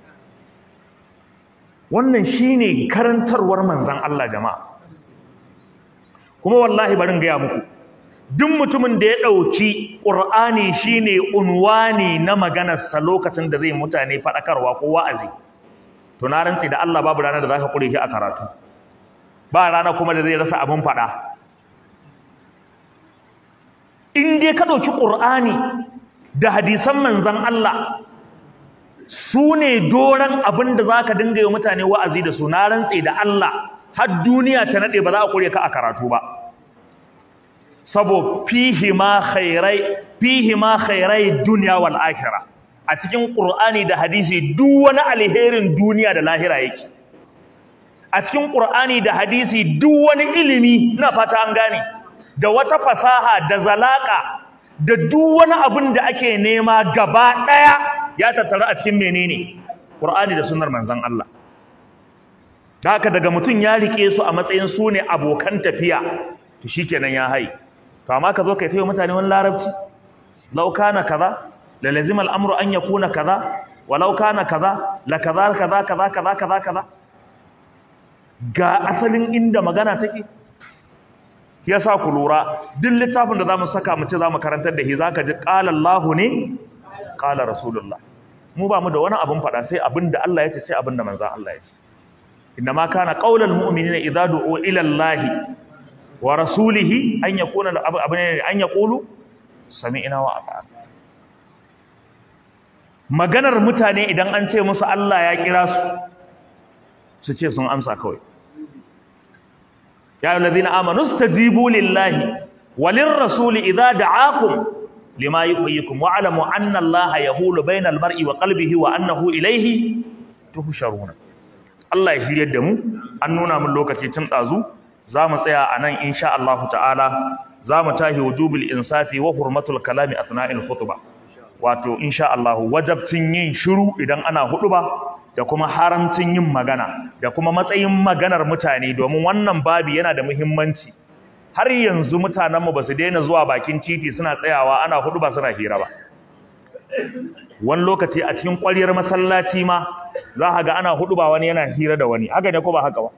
wannan shine karantarwar manzon Allah jama'a kuma wallahi barin gaya muku duk mutumin da ya ɗauki ƙur'ani shine unwani na maganarsa lokacin da zai mutane faɗakarwa ko wa'azi to na rantsi da Allah babu ranar da za ka ƙure shi a karatu ba rana kuma da zai rasa abin faɗa in dai ka ɗauki ƙur'ani da hadisan manzan Allah su ne doron abin da za ka dinga yi mutane wa'azi da su na rantsi da Allah har duniya ta naɗe ba za a ƙure ka a karatu ba sabo fihi ma khairai fihi ma khairai dunya wal akhirah a cikin qur'ani da hadisi duk wani alherin duniya da lahira yake a cikin qur'ani da hadisi duk wani ilimi ina fata an gane da wata fasaha da zalaka da duk wani abin da ake nema gaba daya ya tattara a cikin menene qur'ani da sunnar manzon Allah da haka daga mutum ya rike su a matsayin su ne abokan tafiya to shikenan ya hai to amma ka zo kai tayi mutane wani larabci law kana kaza la lazima al-amru an yakuna kaza walau kana kaza la kaza kaza kaza kaza kaza kaza ga asalin inda magana take yasa ku lura duk littafin da zamu saka mu ce zamu karantar da shi zaka ji qala Allahu ne qala Rasulullah mu ba mu da wani abun fada sai abin da Allah ya ce sai abin da manzon Allah ya ce inma kana qaulal mu'minina idza du'u ila Allah wa rasulihi an yakuna abin an yaqulu sami'na wa ata'na maganar mutane idan an ce musu Allah ya kira su su ce sun amsa kawai ya alladhina amanu stajibu lillahi walir rasuli idza da'akum lima yuhyikum wa alamu anna Allah yahulu bainal mar'i wa qalbihi wa annahu ilayhi tuhsharuna Allah ya shiryar da mu an nuna mun lokaci tun dazu zamu tsaya anan insha Allah ta'ala zamu tahi wujubul insafi wa hurmatul kalami athna'il khutbah wato insha Allah wajabcin yin shiru idan ana huduba da kuma haramcin yin magana da kuma matsayin maganar mutane domin wannan babi yana da muhimmanci har yanzu mutanenmu ba su daina zuwa bakin titi suna tsayawa ana huduba suna hira ba wani lokaci a cikin ƙwaryar masallaci ma za ka ga ana huduba wani yana hira da wani haka ne ko ba haka ba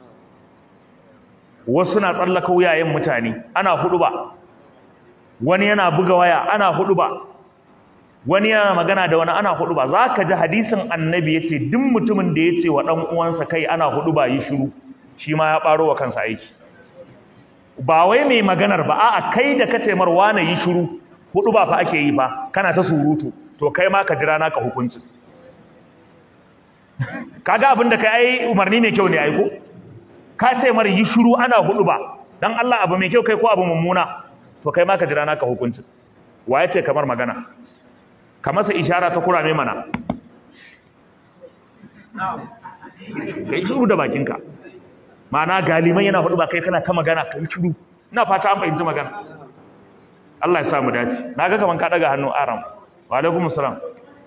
wasu na tsallaka wuyayen mutane ana huduba wani yana buga waya ana huduba wani yana magana da wani ana hudu ba za ka ji hadisin annabi ya ce duk mutumin da ya ce wa ɗan uwansa kai ana hudu ba yi shiru shi ma ya ɓaro wa kansa aiki ba wai mai maganar ba a'a kai da ka ce mar wane yi shiru hudu ba fa ake yi ba kana ta surutu to kai ma ka jira naka hukunci kaga abin da kai ai umarni mai kyau ne ai ko ka ce mar yi shiru ana hudu ba dan Allah abu mai kyau kai ko abu mummuna to kai ma ka jira naka hukunci waye ce kamar magana ka masa ishara ta kurame mana kai shiru da bakinka ma'ana galiman yana hudu ba kai kana ta magana kai shiru ina fata an fahimci magana Allah ya sa mu dace naga kaman ka daga hannu aram wa alaikum salam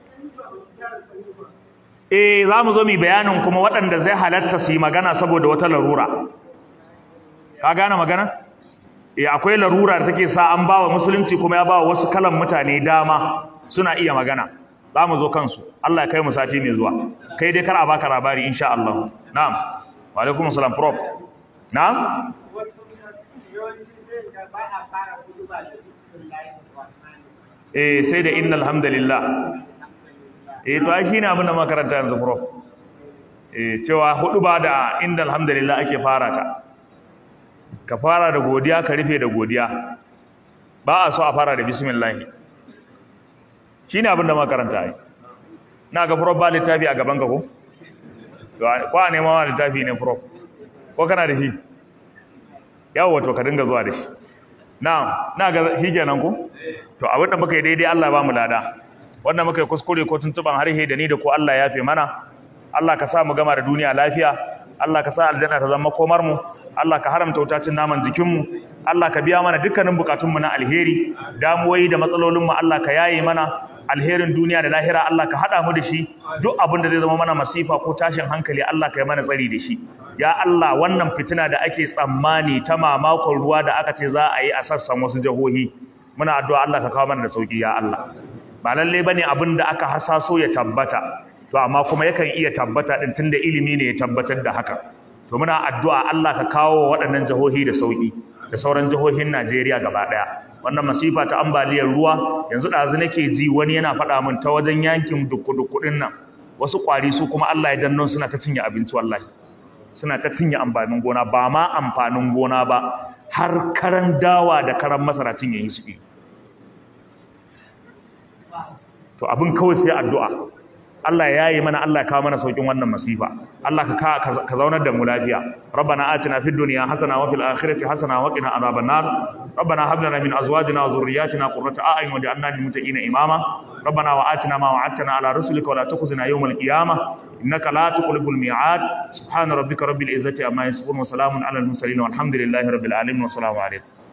eh za mu zo mu bayanin kuma waɗanda zai halatta su yi magana saboda wata larura ka gane magana eh akwai larura da take sa an bawa musulunci kuma ya bawa wasu kalan mutane dama suna iya magana za mu zo kansu Allah ya kai mu sati mai zuwa kai dai kar a baka labari insha Allah na'am wa alaikum salam prof na'am eh sai da innal hamdalillah eh to ai shine abin da makaranta yanzu prof eh cewa hudu ba da innal hamdalillah ake fara ta ka fara da godiya ka rufe da godiya ba a so a fara da bismillah shine abin da makaranta ai na ga prof ba littafi a gaban ka ko ko a nema wa littafi ne prof ko kana da shi yawo to ka dinga zuwa da shi na na ga shi kenan ko to a wanda muka yi daidai Allah ba mu lada wanda muka yi kuskure ko tuntuban harhe da ni da ko Allah ya fi mana Allah ka sa mu gama da duniya lafiya Allah ka sa aljanna ta zama komar mu Allah ka haramta wutacin naman jikin mu Allah ka biya mana dukkanin bukatun mu na alheri damuwoyi da matsalolin mu Allah ka yaye mana alherin duniya da lahira Allah ka hada mu da shi duk abin da zai zama mana masifa ko tashin hankali Allah ka yi mana tsari da shi ya Allah wannan fitina da ake tsammani ta mamakon ruwa da aka ce za a yi a sassan wasu jihohi muna addu'a Allah ka kawo mana da sauki ya Allah ba lalle bane abin da aka hasaso ya tabbata to amma kuma yakan iya tabbata din tunda ilimi ne ya tabbatar da haka to muna addu'a Allah ka kawo waɗannan jihohi da sauki da sauran jihohin Najeriya gaba ɗaya wannan masifa ta ambaliyar ruwa yanzu ɗazu nake ji wani yana faɗa min ta wajen yankin dukku-dukkuɗin nan wasu ƙwari su kuma Allah ya danno suna ta cinye abinci wallahi suna ta cinye amfanin gona ba ma amfanin gona ba har karan dawa da karan masara cinye yi suke to abin kawai sai addu'a Allah ya yi mana Allah ya kawo mana saukin wannan masifa Allah ka ka zaunar da mu lafiya rabbana atina fid dunya hasana wa fil akhirati hasana wa qina adhaban nar rabbana hab lana min azwajina wa dhurriyyatina qurrata a'yun waj'alna lil muttaqina imama rabbana wa atina ma wa'adtana ala rusulika wa la tukhzina yawmal qiyamah innaka la tuqlibul mi'ad subhana rabbika rabbil izzati amma yasifun wa salamun ala al mursalin walhamdulillahi rabbil alamin wa assalamu alaykum